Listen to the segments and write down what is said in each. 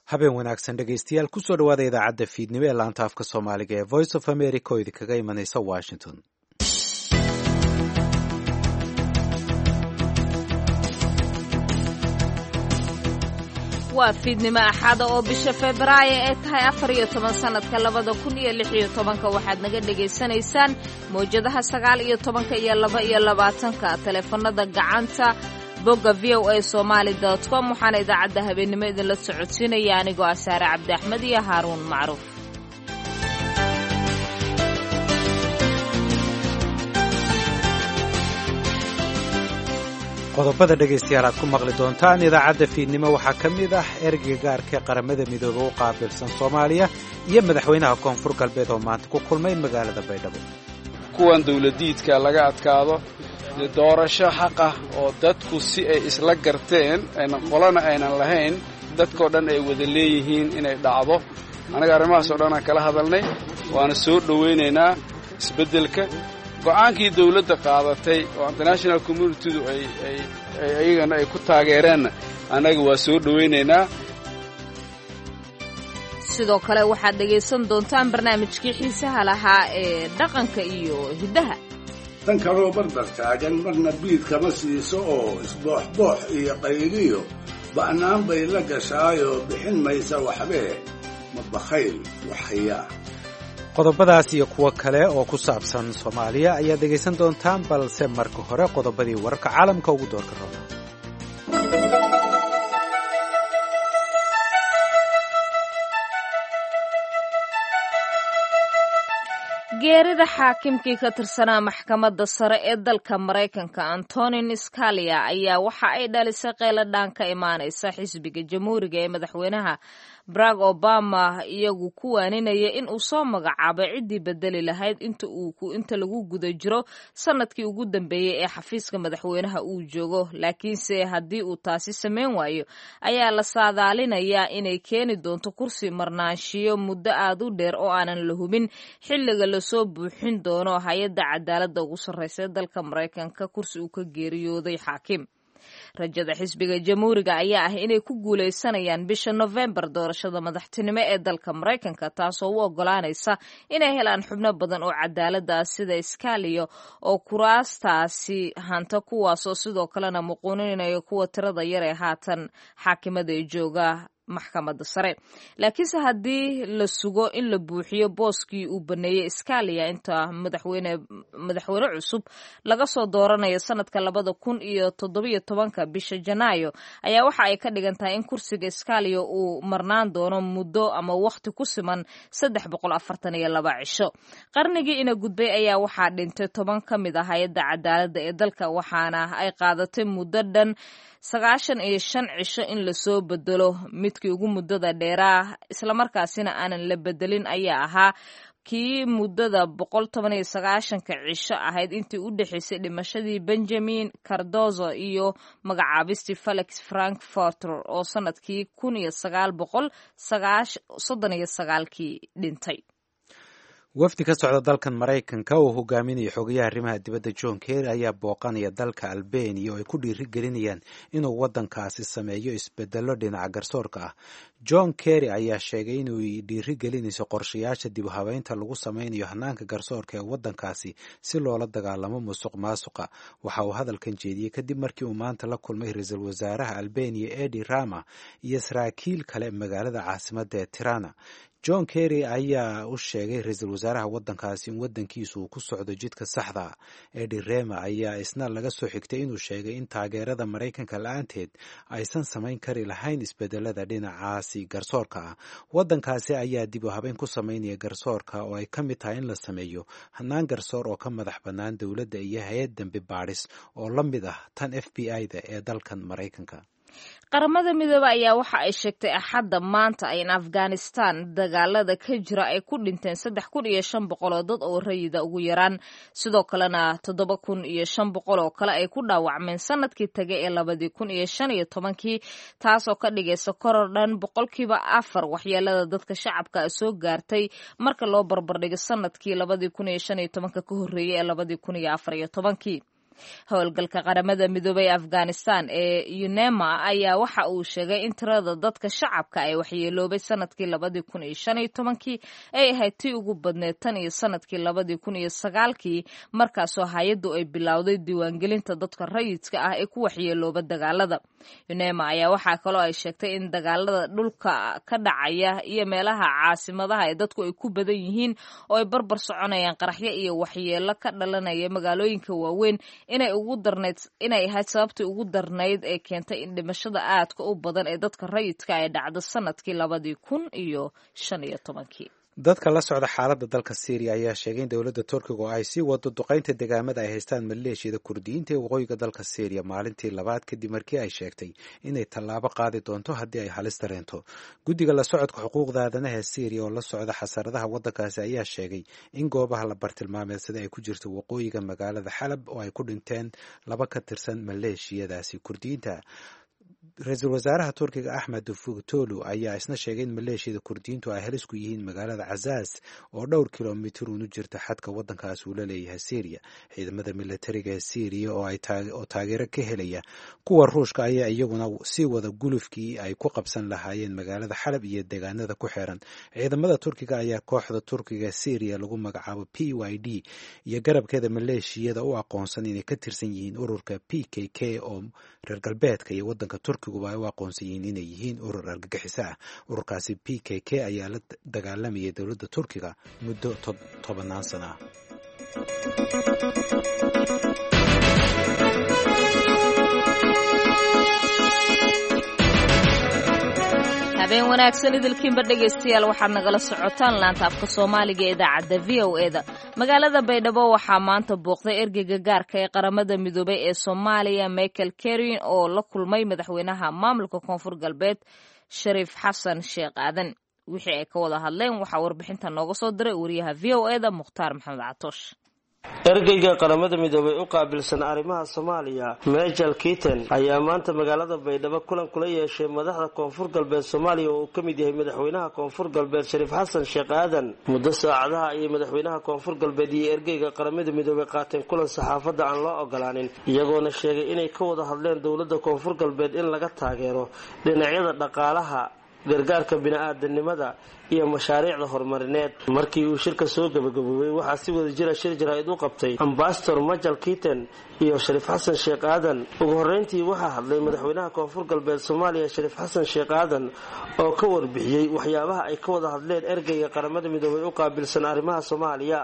habeen wanaagsan dhegaystayaal kusoo dhawaada idaacadda fiidnimo ee laanta afka soomaaliga ee voice of america oo idinkaga imanaysa washington waa fiidnimo axaada oo bisha febraayo ee tahay afar iyo toban sannadka labada kun iyo lix iyo tobanka waxaad naga dhegaysanaysaan mawjadaha sagaal iyo tobanka iyo laba iyo labaatanka taleefanada gacanta bogga v o a somaali dot com waxaana idaacadda habeennimo idinla socodsiinaya anigoo ah saare cabdi axmed iyo haaruun macruuf qodobada dhegaystayaal aad ku maqli doontaan idaacadda fiidnimo waxaa ka mid ah ereyga gaarka ee qaramada midoobe u qaabilsan soomaaliya iyo madaxweynaha koonfur galbeed oo maanta ku kulmay magaalada baydhabo kuwan dawladiidka laga adkaado doorasho xaqah oo dadku si ay isla garteen aynan qolana aynan lahayn dadkao dhan ay wada leeyihiin inay dhacdo annaga arrimahaasoo dhan aan kala hadalnay waana soo dhowaynaynaa isbeddelka go'aankii dawladda qaadatay oo international communitydu ayagana ay ku taageereenna annaga waa soo dhowaynaynaa sidoo kale waxaad dhegaysan doontaan barnaamijkii xiisaha lahaa ee dhaqanka iyo hiddaha tan kaloo barbar taagan marna biid kama siiso oo isbooxboox iyo qayliyo ba'naan bay la gashaayoo bixin maysa waxbee ma bakhayl waxhayaa qodobadaas iyo kuwo kale oo ku saabsan soomaaliya ayaad dhegaysan doontaan balse marka hore qodobadii wararka caalamka ugu doorka raba geerida xaakimkii ka tirsanaa maxkamadda sare ee dalka maraykanka antonin scalia ayaa waxa ay dhalisay qeyladhaan ka imaanaysa xisbiga jamhuuriga ee madaxweynaha barack obama iyagu ku waaninaya in uu soo magacaabay ciddii bedeli lahayd inta lagu guda jiro sanadkii ugu dambeeyey ee xafiiska madaxweynaha uu joogo laakiinse haddii uu taasi samayn waayo ayaa la saadaalinayaa inay keeni doonto kursi marnaanshiyo muddo aad u dheer oo aanan la hubin xilliga lasoo buuxin doono hay-adda cadaaladda ugu sarreysa ee dalka maraykanka kursi uu ka geeriyooday xaakim rajada xisbiga jamhuuriga ayaa ah inay ku guulaysanayaan bisha nofembar doorashada madaxtinimo ee dalka maraykanka taasoo u ogolaanaysa inay helaan xubno badan oo cadaalada ah sida skaliyo oo kuraastaasi hanta kuwaasoo sidoo kalena muquuninaya kuwa tirada yar ee haatan xaakimada ee jooga maxkamadda sare laakiinse haddii la sugo in la buuxiyo booskii uu baneeyey scalia inta madaxweyne madaxweyne cusub laga soo dooranayo sanadka labada kun iyo toddobiyo tobanka bisha janaayo ayaa waxa ay ka dhigan tahay in kursiga scalia uu marnaan doono muddo ama wakhti ku siman saddex boqol afartan iyo laba cisho qarnigii ina gudbay ayaa waxaa dhintay toban ka mid ah hay-adda cadaaladda ee dalka waxaana ay qaadatay muddo dhan sagaashan iyo shan cisho in lasoo bedelo midkii ugu muddada dheeraa islamarkaasina aanan la bedelin ayaa ahaa kii muddada boqol toban iyo sagaashanka cisho ahayd intii u dhexaysay dhimashadii benjamin cardozo iyo magacaabistii felix frankforter oo sanadkii kun iyo sagaal boqol soddon iyo sagaalkii dhintay wafdi ka socda dalkan maraykanka oo hogaaminaya xogayaha arrimaha dibadda john kerry ayaa booqanaya dalka albania oo ay ku dhiiri gelinayaan inuu waddankaasi sameeyo isbedello dhinaca garsoorka ah john kerry ayaa sheegay inuu dhiiri gelinayso qorshayaasha dib u habeynta lagu sameynayo hanaanka garsoorka ee waddankaasi si loola dagaalamo musuq maasuqa waxa uu hadalkan jeediyey kadib markii uu maanta la kulmay ra-iisul wasaaraha albania edi rama iyo saraakiil kale magaalada caasimadda ee tirana john kerry ayaa u sheegay ra-iisul wasaaraha waddankaasi in waddankiisu uu ku socdo jidka saxda ah edi rema ayaa isna laga soo xigtay inuu sheegay in taageerada maraykanka la-aanteed aysan samayn kari lahayn isbedelada dhinacaasi garsoorka ah waddankaasi ayaa dib u habeyn ku samaynaya garsoorka oo ay ka mid tahay in la sameeyo hanaan garsoor oo ka madax bannaan dowladda iyo hay-ad dambi baadhis oo la mid ah tan f b i da ee dalkan maraykanka qaramada midoobe ayaa waxa ay sheegtay axadda maanta in afghanistan dagaalada ka jira ay ku dhinteen saddex kun iyo shan boqol oo dad oo rayida ugu yaraan sidoo kalena toddoba kun iyo shan boqol oo kale ay ku dhaawacmeen sanadkii tagay ee labadii kun iyo shan iyo tobankii taasoo ka dhigaysa koror dhan boqolkiiba afar waxyeelada dadka shacabka soo gaartay marka loo barbardhigo sanadkii labadii kun iyo shan iyo tobanka ka horreeyey ee labadii kun iyo afar iyo tobankii howlgalka qaramada midoobay ee afghanistan ee unema ayaa waxa uu sheegay in tirada dadka shacabka ay waxyeeloobay sanadkii labadii kun iyo shan iyo tobankii ay ahayd tii ugu badneed tan iyo sanadkii labadii kun iyo sagaalkii markaasoo hay-addu ay bilowday diiwaangelinta dadka rayidka ah ee ku waxyeelooba dagaalada unema ayaa waxaa kaloo ay sheegtay in dagaalada dhulka ka dhacaya iyo meelaha caasimadaha ee dadku ay ku badan yihiin oo ay barbar soconayaan qaraxyo iyo waxyeelo ka dhalanaya magaalooyinka waaweyn inay ugu darnayd inay ahayd sababtii ugu darnayd ee keentay in dhimashada aadka u badan ee dadka rayidka ay dhacdo sanadkii labadii kun iyo shan iyo tobankii dadka la socda xaaladda dalka syriya ayaa sheegay in dowladda turkiga oo ay sii wado duqaynta degaamada ay haystaan maleeshiyada kurdiyiinta ee waqooyiga dalka syriya maalintii labaad kadib markii ay sheegtay inay tallaabo qaadi doonto haddii ay halis dareento guddiga la socodka xuquuqda aadanaha ee syriya oo la socda xasaradaha waddankaasi ayaa sheegay in goobaha la bartilmaameedsada ay ku jirto waqooyiga magaalada xalab oo ay ku dhinteen laba ka tirsan maleeshiyadaasi kurdiyiinta ra-iisul wasaaraha turkiga axmed fugtolu ayaa isna sheegay in maleeshiyada kurdiyiintu ay halis ku yihiin magaalada cazaaz oo dhowr kilomitir uunu jirta xadka waddankaas uu la leeyahay syriya ciidamada militariga ee syriya oo taageero ka helaya kuwa ruushka ayaa iyaguna sii wada gulufkii ay ku qabsan lahaayeen magaalada xalab iyo deegaanada ku xeeran ciidamada turkiga ayaa kooxda turkiga syriya lagu magacaabo p y d iyo garabkeeda maleeshiyada u aqoonsan inay ka tirsan yihiin ururka p k k oo reer galbeedka iyo wadanka turkiguba ay u aqoonsan yihiin inay yihiin urur argagixiso ah ururkaasi p k k ayaa la dagaalamayay dowladda turkiga muddo tobanaan sana ah habeen wanaagsan idilkiinba dhegaystayaal waxaad nagala socotaan laanta afka soomaaliga ee idaacadda v o eda magaalada baydhabo waxaa maanta booqday ergeyga gaarka ee qaramada midoobay ee soomaaliya michael kerin oo la kulmay madaxweynaha maamulka koonfur galbeed shariif xasan sheekh aadan wixii ay ka wada hadleen waxaa warbixinta nooga soo diray wariyaha v o eda mukhtaar maxamed catoosh ergeyga qaramada midoobay u qaabilsan arrimaha soomaaliya mejal kiiten ayaa maanta magaalada baydhabo kulan kula yeeshay madaxda koonfur galbeed soomaaliya oo uu ka mid yahay madaxweynaha koonfur galbeed shariif xasan sheekh aadan muddo saacadaha ayay madaxweynaha koonfur galbeed iyo ergeyga qaramada midoobay qaateen kulan saxaafadda aan loo ogolaanin iyagoona sheegay inay ka wada hadleen dowladda koonfur galbeed in laga taageero dhinacyada dhaqaalaha gargaarka bini-aadanimada iyo mashaariicda horumarineed markii uu shirka soo gabagaboobay waxaa si wada jira shir jaraa'id u qabtay ambasador majal kiiten iyo shariif xasan sheekh aadan ugu horreyntii waxaa hadlay madaxweynaha koonfur galbeed soomaaliya shariif xasan sheekh aadan oo ka warbixiyey waxyaabaha ay ka wada hadleen ergeyga qaramada midoobay u qaabilsan arrimaha soomaaliya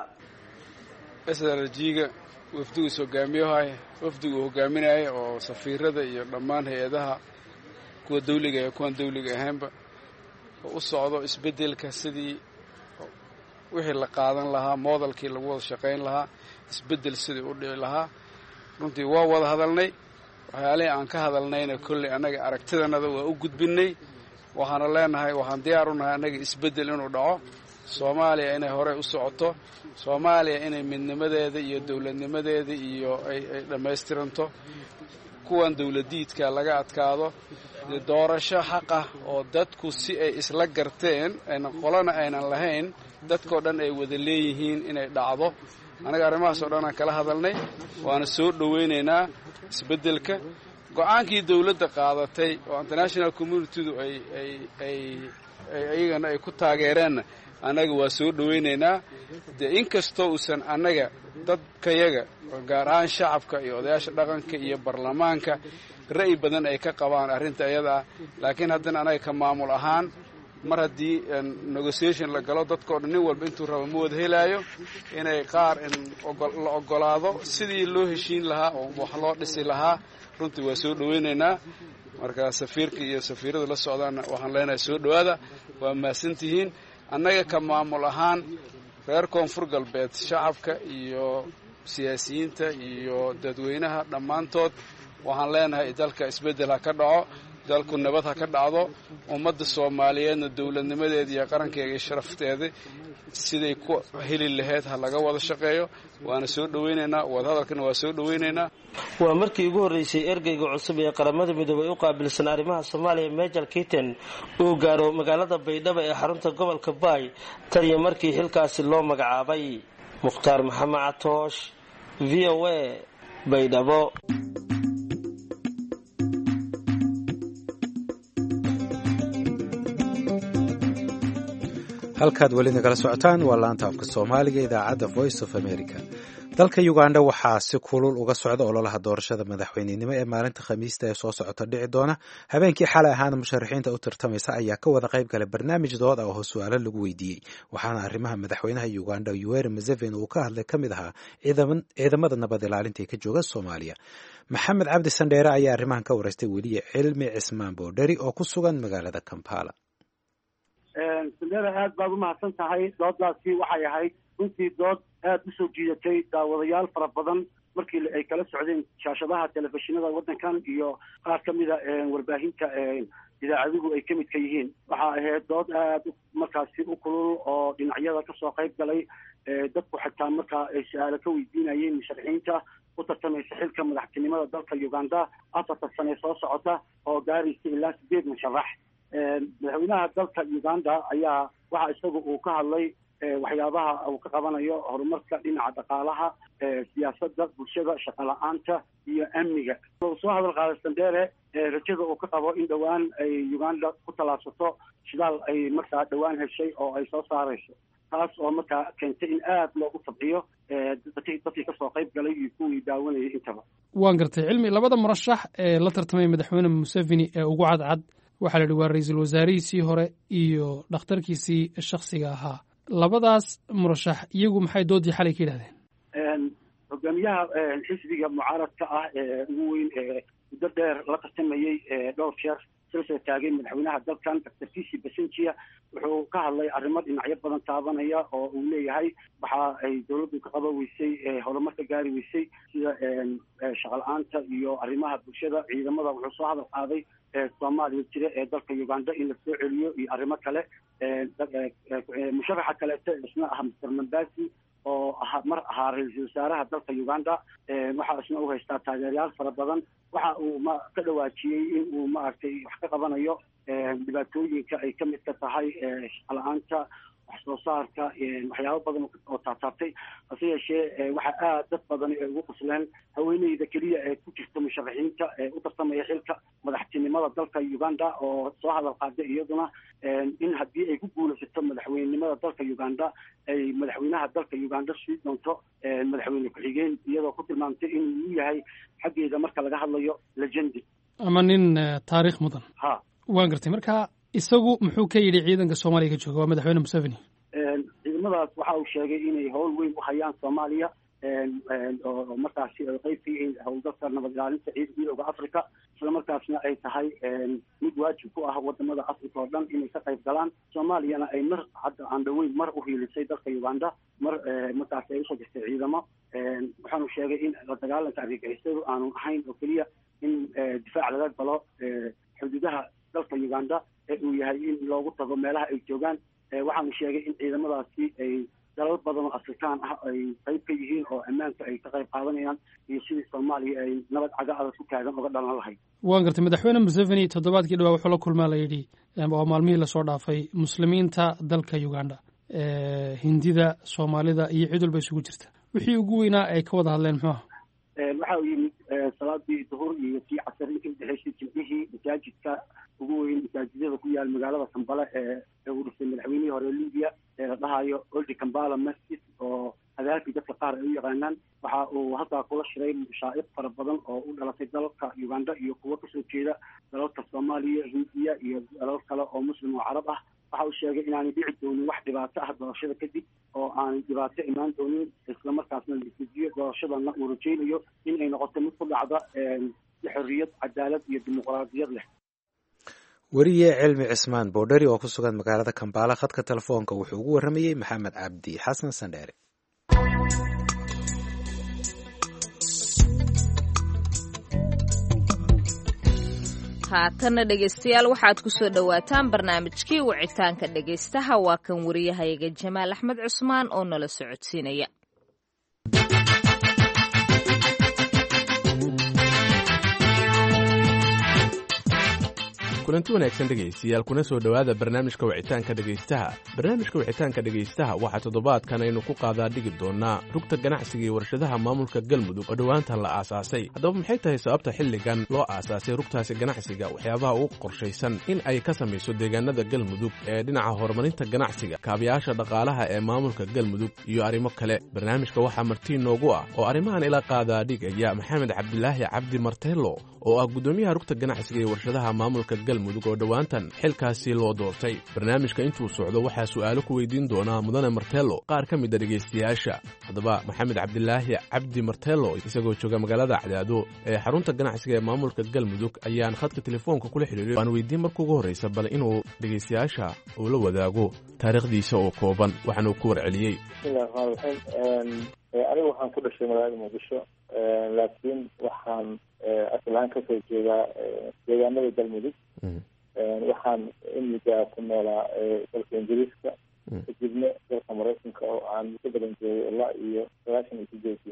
srjiga wafdigiis hogaamiyahay wafdigu uu hogaaminaya oo safiirada iyo dhammaan hay-adaha kuwa dawliga ee kuwan dawliga ahaynba oo u socdo isbeddelka sidii wixii la qaadan lahaa moodalkii lagu wada shaqayn lahaa isbeddel sidii u dhici lahaa runtii waa wada hadalnay waxyaalihii aan ka hadalnayna kolley annaga aragtidanada waa u gudbinnay waxaana leenahay waxaan diyaar u nahay annaga isbeddel inuu dhaco soomaaliya inay horey u socoto soomaaliya inay midnimadeeda iyo dowladnimadeeda iyo ay ay dhammaystiranto kuwan dawladiidka laga adkaado dee doorasho xaqah oo dadku si ay isla garteen ayna qolana aynan lahayn dadkao dhan ay wada leeyihiin inay dhacdo annaga arrimahaas oo dhan aan kala hadalnay waana soo dhowaynaynaa isbeddelka go-aankii dawladda qaadatay oo international communitydu ay ay ay iyagana ay ku taageereenna annaga waa soo dhowaynaynaa dee inkastoo uusan annaga dadkayaga gaar ahaan shacabka iyo odayaasha dhaqanka iyo baarlamaanka ra'yi badan ay ka qabaan arrinta iyada ah laakiin haddana annaga ka maamul ahaan mar haddii negotiation la galo dadkao dhan nin walba intuu rabo ma wada helaayo inay qaar la ogolaado sidii loo heshiin lahaa oo wax loo dhisi lahaa runtii waa soo dhowaynaynaa marka safiirka iyo safiirada la socdaana waxaan leenahay soo dhowaada waa mahadsantihiin annaga ka maamul ahaan reer koonfur galbeed shacabka iyo siyaasiyiinta iyo dadweynaha dhammaantood waxaan leenahay dalka isbeddel ha ka dhaco dalku nabad ha ka dhacdo ummadda soomaaliyeedna dowladnimadeeda iyo qarankeega iyo sharafteeda siday ku heli lahayd ha laga wada shaqeeyo waana soo dhowaynaynaa wadahadalkana waa soo dhowaynaynaa waa markii ugu horreysay ergeyga cusub ee qaramada midoobay u qaabilsan arrimaha soomaaliya mejal kiiten uu gaaro magaalada baydhabo ee xarunta gobolka baay tan iyo markii xilkaasi loo magacaabay mukhtaar maxamed catoosh v o a baydhabo halkaad weli nagala socotaan waa laanta afka soomaaliga idaacadda voice of america dalka uganda waxaa si kulul uga socda ololaha doorashada madaxweynenimo ee maalinta khamiista ee soo socota dhici doona habeenkii xalay ahaana musharaxiinta u tartamaysa ayaa ka wada qayb galay barnaamij dood ah oo su-aalo lagu weydiiyey waxaana arrimaha madaxweynaha uganda yoweri museveni uu ka hadlay ka mid ahaa ciidamada nabad ilaalinta ee ka jooga soomaaliya maxamed cabdi sandheere ayaa arrimahan ka wareystay weliye cilmi cismaan boodheri oo ku sugan magaalada kampala sandheere aad baad umahadsan tahay dooddaasi waxay ahayd runtii dood aada usoo jiidatay daawadayaal fara badan markii ay kala socdeen shaashadaha telefishinada waddankan iyo qaar ka mida warbaahinta idaacaduhu ay ka midka yihiin waxaa ahayd dood aada markaasi u kulul oo dhinacyada kasoo qayb galay dadku xitaa markaa ay su-aalo ka weydiinayeen musharaxiinta u tartamaysa xilka madaxtinimada dalka uganda afarta sane soo socota oo gaaraysa ilaa sideed musharax madaxweynaha dalka uganda ayaa waxa isaga uu ka hadlay waxyaabaha uu ka qabanayo horumarka dhinaca dhaqaalaha siyaasada bulshada shaqo la-aanta iyo amniga uu soo hadal qaaday sandere rajada uu ka qabo in dhowaan ay uganda ku tallaabsato shidaal ay markaa dhowaan heshay oo ay soo saarayso taas oo markaa keentay in aada loogu tabciyo dadkii kasoo qayb galay iyo kuwii daawanayay intaba waan gartay cilmi labada murashax ee la tartamay madaxweyne museveni ee ugu cadcad waxaa la yidhi waa ra-iisul wasaarihiisii hore iyo dhakhtarkiisii shaksiga ahaa labadaas murashax iyagu maxay doodii xalay ka yidhahdeen hogaamiyaha xisbiga mucaaradka ah ee ugu weyn ee muddo dheer la tartamayey dhowr jeer sila soo taagay madaxweynaha dalkan doctor cici basenjia wuxuu ka hadlay arrimo dhinacyo badan taabanaya oo uu leeyahay waxa ay dowladdu ka qaban weysay horumar ka gaari weysay sida shaqa la-aanta iyo arrimaha bulshada ciidamada wuxuu soo hadal qaaday soomaaliya jira ee dalka uganda in la soo celiyo iyo arrimo kale musharaxa kaleeto isna ah mister mambasi oo aha mar ahaa ra-iisul wasaaraha dalka uganda waxaa isna u haystaa taageerayaal fara badan waxa uu ma ka dhawaajiyey in uu maaragtay wax ka qabanayo dhibaatooyinka ay ka mid ka tahay shaqala-aanta wax soo saarka waxyaabo badan oo taataabtay hase yeeshee waxaa aad dad badani ay ugu qusleen haweeneyda keliya ee ku jirta musharaxiinta ee u tartamaya xilka madaxtinimada dalka uganda oo soo hadal qaaday iyaduna in haddii ay ku guulaysato madaxweynenimada dalka uganda ay madaxweynaha dalka uganda sii doonto madaxweyne ku-xigeen iyadoo ku tilmaamtay inuu u yahay xaggeeda marka laga hadlayo legendi ama nin taariikh mudan ha waan gartay marka isagu muxuu ka yidhi ciidanka soomaaliya ka jooga waa madaxweyne museveni ciidamadaas waxa uu sheegay inay howl weyn u hayaan soomaaliya oo markaasi ay qayb ka yihiin howlgalka nabad ilaalinta ciid midooda africa isla markaasna ay tahay mid waajib ku ah wadamada africa oo dhan inay ka qayb galaan soomaaliyana ay mar hadda aan dhaweyn mar u hiilisay dalka uganda mar markaasi ay usoo jirtay ciidamo waxaanu sheegay in la dagaalanka argagixisadu aanu ahayn oo keliya in difaac laga galo xuduudaha dalka uganda ee uu yahay in loogu tago meelaha ay joogaan waxaanu sheegay in ciidamadaasi ay dalal badan oo afrikaan ah ay qayb ka yihiin oo ammaanka ay ka qayb qaadanayaan iyo sidii soomaaliya ay nabad caga adag ku taagan uga dhalan lahayd waan gartay madaxweyne museveni toddobaadkii dhawaa wuxuu la kulmaa la yidhi waa maalmihii lasoo dhaafay muslimiinta dalka uganda hindida soomaalida iyo cid walba isugu jirta wixii ugu weynaa ay ka wada hadleen muxuu aha waxa uu yimid salaadii duhur iyo kii casar intii udhexeysay jimcihii masaajidka ugu weyn masaajidada ku yaal magaalada kambale ee uu dhisay madaxweynihii hore libiya ee la dhahayo oldi kambala masjid oo hadaalkii dadka qaar ay u yaqaanaan waxa uu halkaa kula shiray mashaa'iq fara badan oo u dhalatay dalalka uganda iyo kuwo kasoo jeeda dalalka soomaaliya hindiya iyo dalal kale oo muslim oo carab ah waxa uu sheegay inaanay dhici doonin wax dhibaato ah doorashada kadib oo aanay dhibaato imaan doonin islamarkaasna laifujiyo doorashadana uu rajaynayo in ay noqoto mid ku dhacda si xorriyad cadaalad iyo dimuqraadiyad leh weriye cilmi cismaan boodheri oo ku sugan magaalada kambaala khadka telefoonka wuxuu ugu warramayey maxamed cabdi xasan sandheere haatanna dhegaystayaal waxaad ku soo dhowaataan barnaamijkii wicitaanka dhegaystaha waa kan wariyahayaga jamaal axmed cusmaan oo nala socodsiinaya kulanti wanaagsan dhegaystayaal kuna soo dhowaada barnaamijka wicitaanka dhegaystaha barnaamijka wicitaanka dhegaystaha waxaa toddobaadkan aynu ku qaadaa dhigi doonaa rugta ganacsiga iyo warshadaha maamulka galmudug oo dhowaantan la aasaasay haddaba maxay tahay sababta xilligan loo aasaasay rugtaasi ganacsiga waxyaabaha ugu qorshaysan in ay ka samayso deegaanada galmudug ee dhinaca horumarinta ganacsiga kaabayaasha dhaqaalaha ee maamulka galmudug iyo arrimo kale barnaamijka waxaa martii noogu ah oo arrimahan ila qaadaa dhigaya maxamed cabdilaahi cabdi marteelo oo ah guddoomiyaha rugta ganacsiga iyo warshadaha maamulka galmudug oo dhowaantan xilkaasi loo doortay barnaamijka intuu socdo waxaa su'aalo ku weydiin doonaa mudane marteelo qaar ka mid a dhegaystayaasha haddaba maxamed cabdilaahi cabdi marteelo isagoo jooga magaalada cadaado ee xarunta ganacsiga ee maamulka galmudug ayaan khadka telefoonka kula xidhiiray waan weydiin marka ugu horraysa bal inuu dhegaystayaasha uu la wadaago taariikhdiisa oo kooban waxaanuu ku warceliyey bismillahi raxmaan raxiim anigu waxaan ku dhashay magaalada muqdisho laakiin waxaan asal ahaan kasoo jeedaa deegaanada galmudug waxaan imiga ku noolaa dalka ingiriiska kadibna dalka maraykanka oo aan muddo badan joogay ilaa iyo sagaashan iyo sideedii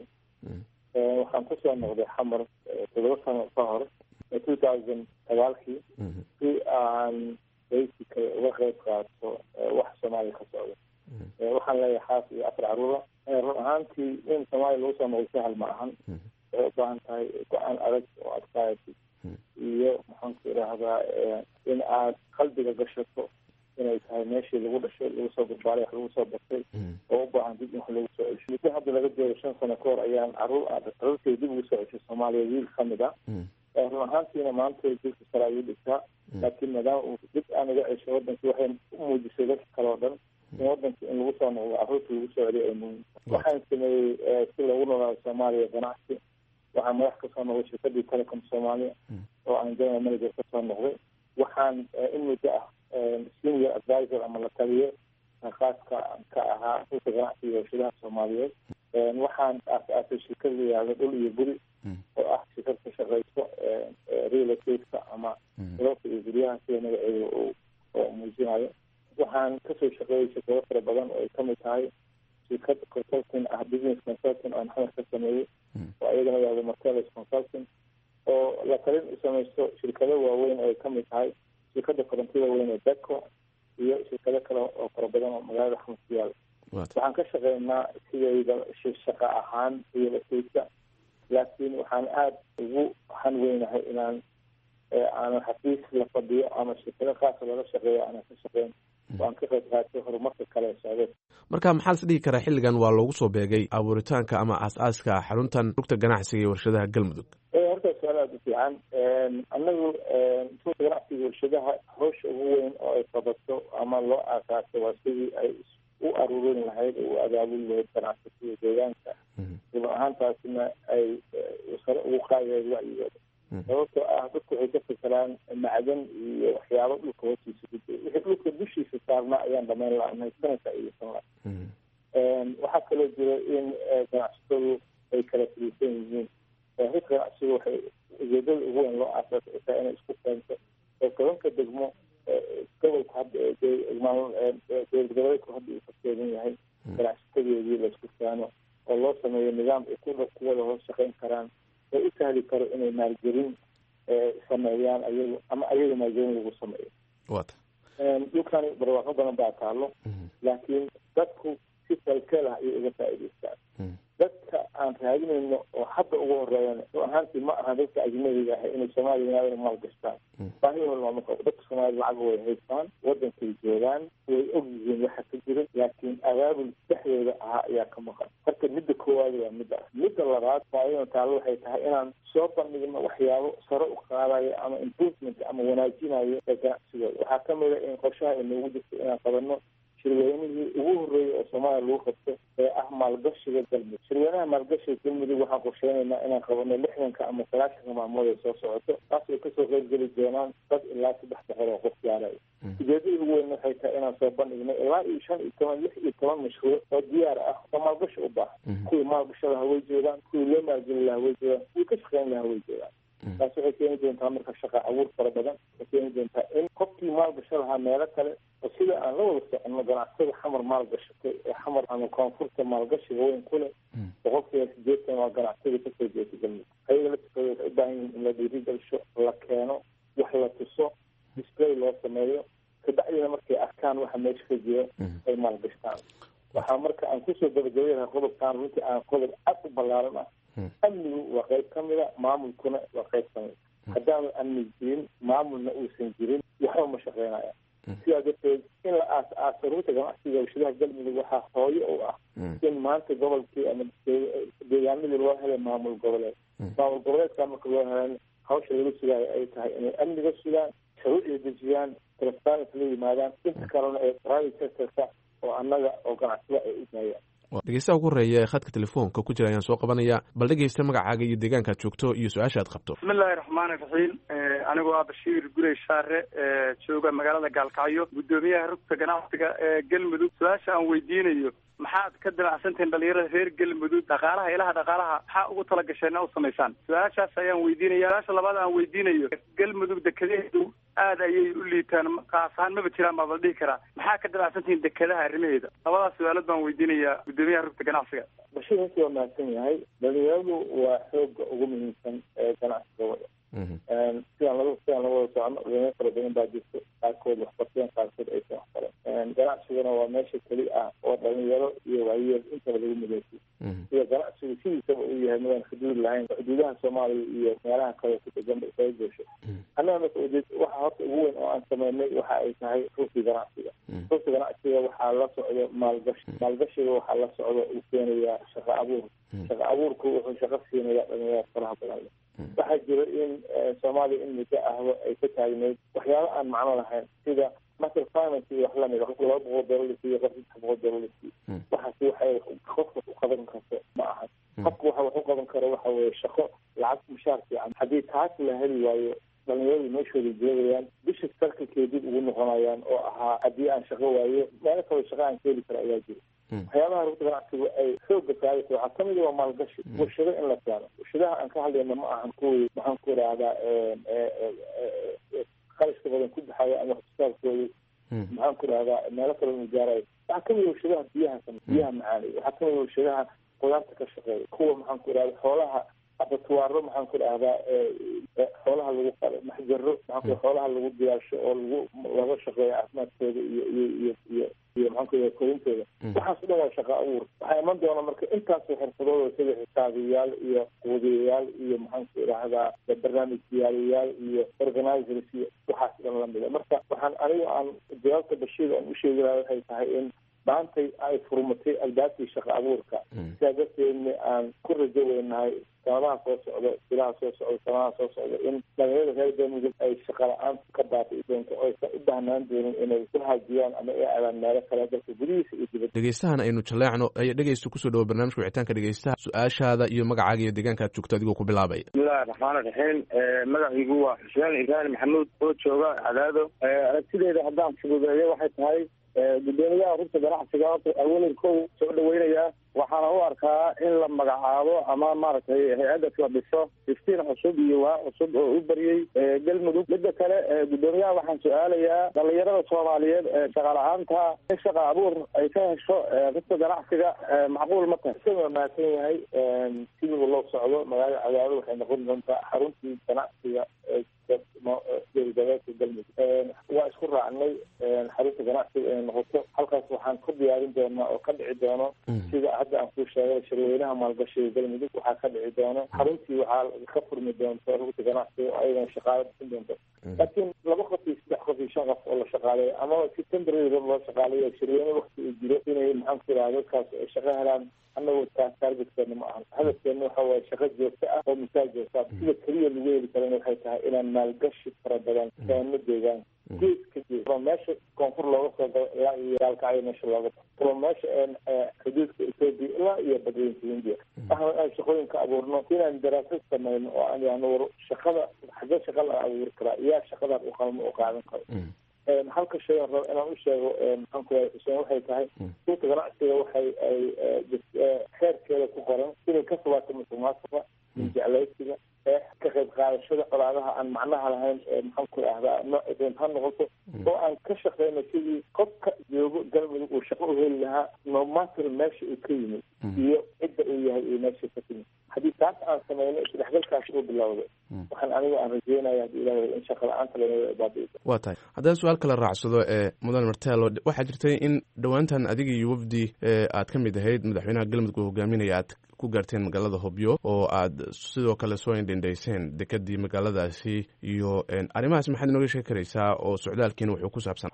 waxaan kusoo noqday xamar toddoba sano ka hor two thousand sagaalkii si aan basically uga qeyb qaato wax soomaaliya ka socda waxaan leeyahay xaas iyo afar caruura run ahaantii in soomaaliya lagu soo noqdo sahal ma ahan waxay u baahan tahay go-aan adag oo adkaayati iyo maxaan ku idhaahdaa in aad qalbiga gashato inay tahay meeshii lagu dhashay lagu soo barbaaray wax lagu soo bartay oo u baahan dib in wax lagu soo cesho muddo hadda laga joogo shan sano ka hor ayaan caruur caruurtay dib ugu soo ceshay soomaaliya wiil ka mid ah run ahaantiina maanta dilka sare ayuu dhigtaa laakiin maadaama uu dib aan uga ceshay wadankii waxay u muujisay dadka kale oo dhan in wadanka in lagu soo noqdo caruurta lagu soo celiyo ay muhiim waxaan sameeyey si loogu noolaado soomaaliya ganacsi waxaan madax kasoo noqday shirkadii telecom soomaaliya oo aan general manager kasoo noqday waxaan in muddo ah senior advisor ama la taliye khaaska ka ahaa rulka ganacsiga warshadaha soomaaliyeed waxaan aas-aasay shirkad la yihahdo dhul iyo guri oo ah shirkad ka shaqeyso real estate-ka ama dalka iyo guryaha sida magaceeda oo muujinayo waxaan kasoo shaqeeyay shirkado fara badan oo ay kamid tahay shirkad consulting ah business consulting oo maxamed ka sameeyey oo iyagana yahdo martelis consulting oo la talin u samaysto shirkado waaweyn oo ay kamid tahay shirkada korontida weyn ee beco iyo shirkado kale oo fara badan oo magaalada xamar ku yaala waxaan ka shaqeynaa sidayda shaqa ahaan real estate-ka laakiin waxaan aada ugu hanweynahay inaan aanan xafiis la fadhiyo ama shirkado qaasa lala shaqeeyo aanan ka shaqeyn waan ka qayb qaatay horumarka kale socdeed marka maxaa las dhihi karaa xilligan waa loogu soo beegay abuuritaanka ama aas-aaska xaruntan rugta ganacsiga iyo warshadaha galmudug horta su-aal aada u fiican anagu rugta ganacsiga warshadaha hawsha ugu weyn oo ay qabato ama loo aasaasay waa sidii ay u aruurin lahayd oo u abaabuli lahayd ganacsatada deegaanka run ahaantaasina ay sare ugu qaadi lahayd wacyigooda sababtoo ah dadku waxay ka fikiraan macdan iyo waxyaabo dhulka hoostiisa ku jira wixii dhulka dushiisa saarnaa ayaan dhamayn la-nahay sanadka iyosan la waxaa kaloo jira in ganacsatadu ay kala firiisan yihiin rugta ganacsigu waxay ujeedada ugu weyn loo aasaasay ay tahay inay isku keento oo tobanka degmo gobolka hadda dowlad goboleedku hadda uu ka kooban yahay ganacsatadeedii laisku keeno oo loo sameeyo nidaam ay ku kuwada hoos shaqeyn karaan oo u sahli karo inay maalgelin sameeyaan ayagu ama ayaga maalgelin lagu sameeyo dhulkani barwaaqo badan baa taalo laakiin dadku si kalkeel ah ayay uga faa'idaystaan dadka aan raadinayno oo hadda ugu horeeyan run ahaantii ma aha dadka ajnabiga ah inay soomaaliya yimaadaan maal gastaan baahidooda looma qabo dadka soomaaliya lacag way haystaan wadankay joogaan way og yihiin waxa ka jira laakiin abaabul dhexdooda ahaa ayaa ka maqan marka midda koowaad waa midda midda labaad faaidan taalo waxay tahay inaan soo bandhigno waxyaabo sare u qaadayo ama improvement ama wanaajinayo ee ganacsigooda waxaa kamid a in qorshaha ay noogu jirto inaan qabanno shirweynihii ugu horreeyay oo soomaaliya lagu qabto ee ah maalgashiga galmudug shirweynaha maalgashiga galmudug waxaan qorsheynaynaa inaan qabano lixdanka ama sagaashanka maalmood ay soo socoto taas ay kasoo qeybgeli doonaan dad ilaa saddex boqol oo qof gaarayo ujeedada ugu weyn waxay tahay inaan soo bandhigno ilaa iyo shan iyo toban lix iyo toban mashruuc oo diyaar ah oo maalgashi u baahan kuwii maalgasha lahaa way joogaan kuwii loo maalgeli lahaa way joogaan kuwii ka shaqeyn lahaa way joogaan taas waxay keeni doontaa marka shaqa abuur fara badan waxay keeni doontaa in qofkii maalgasho lahaa meelo kale oo sida aan la wada soconno ganacsatada xamar maalgashatay ee xamar ama koonfurta maalgashiga weyn ku leh boqolkiiba sideetan waa ganacsatada kasoo jeeta galmudug ayaga laftikooda waxay u baahan yihiin in la dhiiri gelsho la keeno wax la tuso display loo sameeyo kabacdina markay arkaan waxa meesha ka jiro ay maalgashtaan waxaa marka aan kusoo gabagabaynaha qodobkaan runtii aan qodob cad u ballaaran ah amnigu waa qayb ka mida maamulkuna waa qayb ka mida haddaanu amni jirin maamulna uusan jirin waxba ma shaqeynaya sidaa darteed in la aas aaso ruuta ganacsiga warshadaha galmudug waxaa hooyo u ah in maanta gobolkii ama deegaanadii loo helay maamul goboleed maamul goboleedkaa marka loo helan hawsha laga sugaayo ay tahay inay amniga sugaan shuruucda dejiyaan transparency la yimaadaan inta kalena ee private sectorka oo annaga oo ganacsada ay u daayaan dhegeystaha ugu horeeya ee khadka telefoonka ku jira ayaan soo qabanaya bal dhegeysta magacaaga iyo deegaankaad joogto iyo su-aasha aad qabto bismillahi raxmaani raxiim anigoo ah bashiir gurey shaare jooga magaalada gaalkacyo guddoomiyaha rugta ganacsiga ee galmudug su-aasha aan weydiinayo maxaad ka damacsantihiin dhalinyarada reer galmudug dhaqaalaha ilaha dhaqaalaha maxaa ugu talagasheen u samaysaan su-aashaas ayaan weydiinaya su-aasha labaad aan weydiinayo galmudug dekedaheedu aad ayay u liitaan qaas ahaan maba jiraan baa la dhihi karaa maxaa ka damacsantihiin dekedaha arrimaheeda labadaas su-aalood baan weydiinayaa guddoomiyaha rugta ganacsiga bashir runtii waa mahadsan yahay dhalinyaradu waa xooga ugu muhiimsan ee ganacsiga wada sidaan laga sidaan laga wada socno dhalinyaro fara badan baa jirto qaarkood waxbarteen qaarkood aysan waxbaran ganacsiguna waa meesha keli ah oo dhalinyaro iyo waayeel intaba lagu mideysiy sida ganacsigu sidiisaba uu yahay midaan xuduud lahayn xuduudaha soomaaliya iyo meelaha kale ku degan ba isaga goosho annaga marka ujeed waxa horta ugu weyn oo aan sameynay waxa ay tahay rugti ganacsiga rugti ganacsiga waxaa la socdo maalgashi maalgashiga waxaa la socdo uu keenayaa shaqo abuur shaqo abuurku wuxuu shaqo siinayaa dhalinyarada faraha badan leh waxaa jira in soomaaliya in muddo ahba ay ka taagneyd waxyaaba aan macno lahayn sida master finance iyo wax lamid qofka laba boqol doolar lasiiyo qof saddex boqol doolar lasiiyo waxaasi waxay qofka u qaban karto ma ahan qofka waxa wax u qaban karo waxa weeye shaqo lacag mushaar fiican haddii taas la heli waayo dhalinyaradu meeshooda joogayaan bisha sarkalkay dib ugu noqonayaan oo ahaa haddii aan shaqo waayo meelo kaloo shaqo aan ka heli karo ayaa jira waxyaabaha rugta ganacsigu ay xooga saaraysa waxaa kamid waa maalgashi warshado in la keeno warshadaha aan ka hadlayna ma ahan kuwii maxaan ku idhaahdaa qarashka badan ku baxaya ama waxsoosaarkooda maxaan ku idhahdaa meelo kale inu gaarayo waxaa kamid warshadaha biyaha biyaha macaanay waxaa kamid warshadaha qudaarta ka shaqeeya kuwa maxaan ku idhahda xoolaha abatuwaaro maxaan ku idhahdaa xoolaha lagu qalo maxjaro maxaan ku xoolaha lagu diyaarsho oo lagu laga shaqeeyo caafimaadkooda iyo iyo iyo iyo iyo maxaan ku idhahda korintooda waxaas o dhan waa shaqa abuur waxaa iman doona marka intaasoo xirfadooda sida xisaabiyayaal iyo quudiyayaal iyo maxaan ku idhahdaa barnaamij diyaariyayaal iyo organizers iyo waxaas dhan lamida marka waxaan aniga aan jawaabta bashiir aan usheegi laha waxay tahay in maantay ay furmatay albaabkii shaqa abuurka sidaa darteedna aan ku rajo weynahay sanadaha soo socdo bilaha soo socdo sanadaha soo socdo in dhalinyarada reer galmudug ay shaqa la-aan ka baatay doonto oo aysan u baahnaan doonin inay ku haajiyaan ama ay aadaan meelo kale dalka gudihiisa iyo dibadda dhegeystahan aynu jaleecno ayaa dhegeysta kusoo dhawo barnaamijka wicitaanka dhegeystaha su-aashaada iyo magacaaga iyo deegaanka aad joogto adigoo ku bilaabaya bismillahi raxmaan raxiim magaciigu waa xuseen ibraahim maxamuud oo jooga cadaado aragtideeda haddaan fududeeyo waxay tahay guddoomiyaha rugta ganacsiga horta awalan kow soo dhaweynayaa waxaana u arkaa in la magacaabo ama maaragtay hay-addas la dhiso iftiin cusub iyo waa cusub oo u baryey galmudug midda kale guddoomiyaha waxaan su-aalayaa dhalinyarada soomaaliyeed ee shaqa la-aanta in shaqa abuur ay ka hesho rugta ganacsiga macquul ma tahay isaga waa mahadsan yahay sidiiba loo socdo magaalada cadaado waxay noqon doontaa xaruntii ganacsiga gobolgoboleedka galmudug waa isku raacnay xarunta ganacsiga inay noqoto halkaas waxaan ku diyaarin doonaa oo ka dhici doono sida hadda aan kuu sheegay shirweynaha maalgashiga galmudug waxaa ka dhici doono xaruntii waxaa ka furmi doonto rugta ganacsiga oo ayagana shaqaalo bixin doonto laakiin laba qof iyo saddex qof iyo shan qof oo la shaqaaleeyo ama si temporary loo shaqaaleeyo shirweyne wakti uu jiro inay maxaan ku idhaha dadkaas ay shaqo helaan annagu taas taargetkeena ma ahan hadafkeena waxa waaye shaqo joogto ah oo misaal joogta sida keliya lagu heli karana waxay tahay inaan maalgashi fara badan keeno deegaan gees ka gees from meesha koonfur looga soo galo ilaa iyo gaalkacyo meesha looga bao from meesha xuduudka ethoopia ilaa iyo badweynta hindiya waxaan aan shaqooyinka abuurno inaan daraasad sameyno oo aan yahno war shaqada xagee shaqa la abuuri karaa yaa shaqadaas u qalmo u qaadan karo halka shay aan rabo inaan u sheego maxaan ku yahay xuseen waxay tahay suuqa ganacsiga waxay ay xeerkeeda ku qoran inay ka fogaato musuqmaasuqa jeclaysiga ka qayb qaadashada colaadaha aan macnaha lahayn maxaan ku ahdaa nooc doonta ha noqoto oo aan ka shaqeyno sidii qofka joogo galmudug uu shaqo u heli lahaa nomater meesha uu ka yimid iyo cidda uu yahay iyo meesha ka timid haddii taas aan sameyno isdhexgalkaas uu bilowda waxaan aniga aan rajeynaya haddii ilaah in shaqa la-aanta laga baabi'iso waa tahay haddaan su-aal kala raacsado ee mudan martelo waxaa jirtay in dhowaantan adiga iyo wafdi aad ka mid ahayd madaxweynaha galmudug oo hogaaminaya aad ku gaarteen magaalada hobyo oo aad sidoo kale soo indhendhayseen dekadii magaaladaasi iyo arrimahaas maxaad inooga sheegi karaysaa oo socdaalkiina wuxuu ku saabsan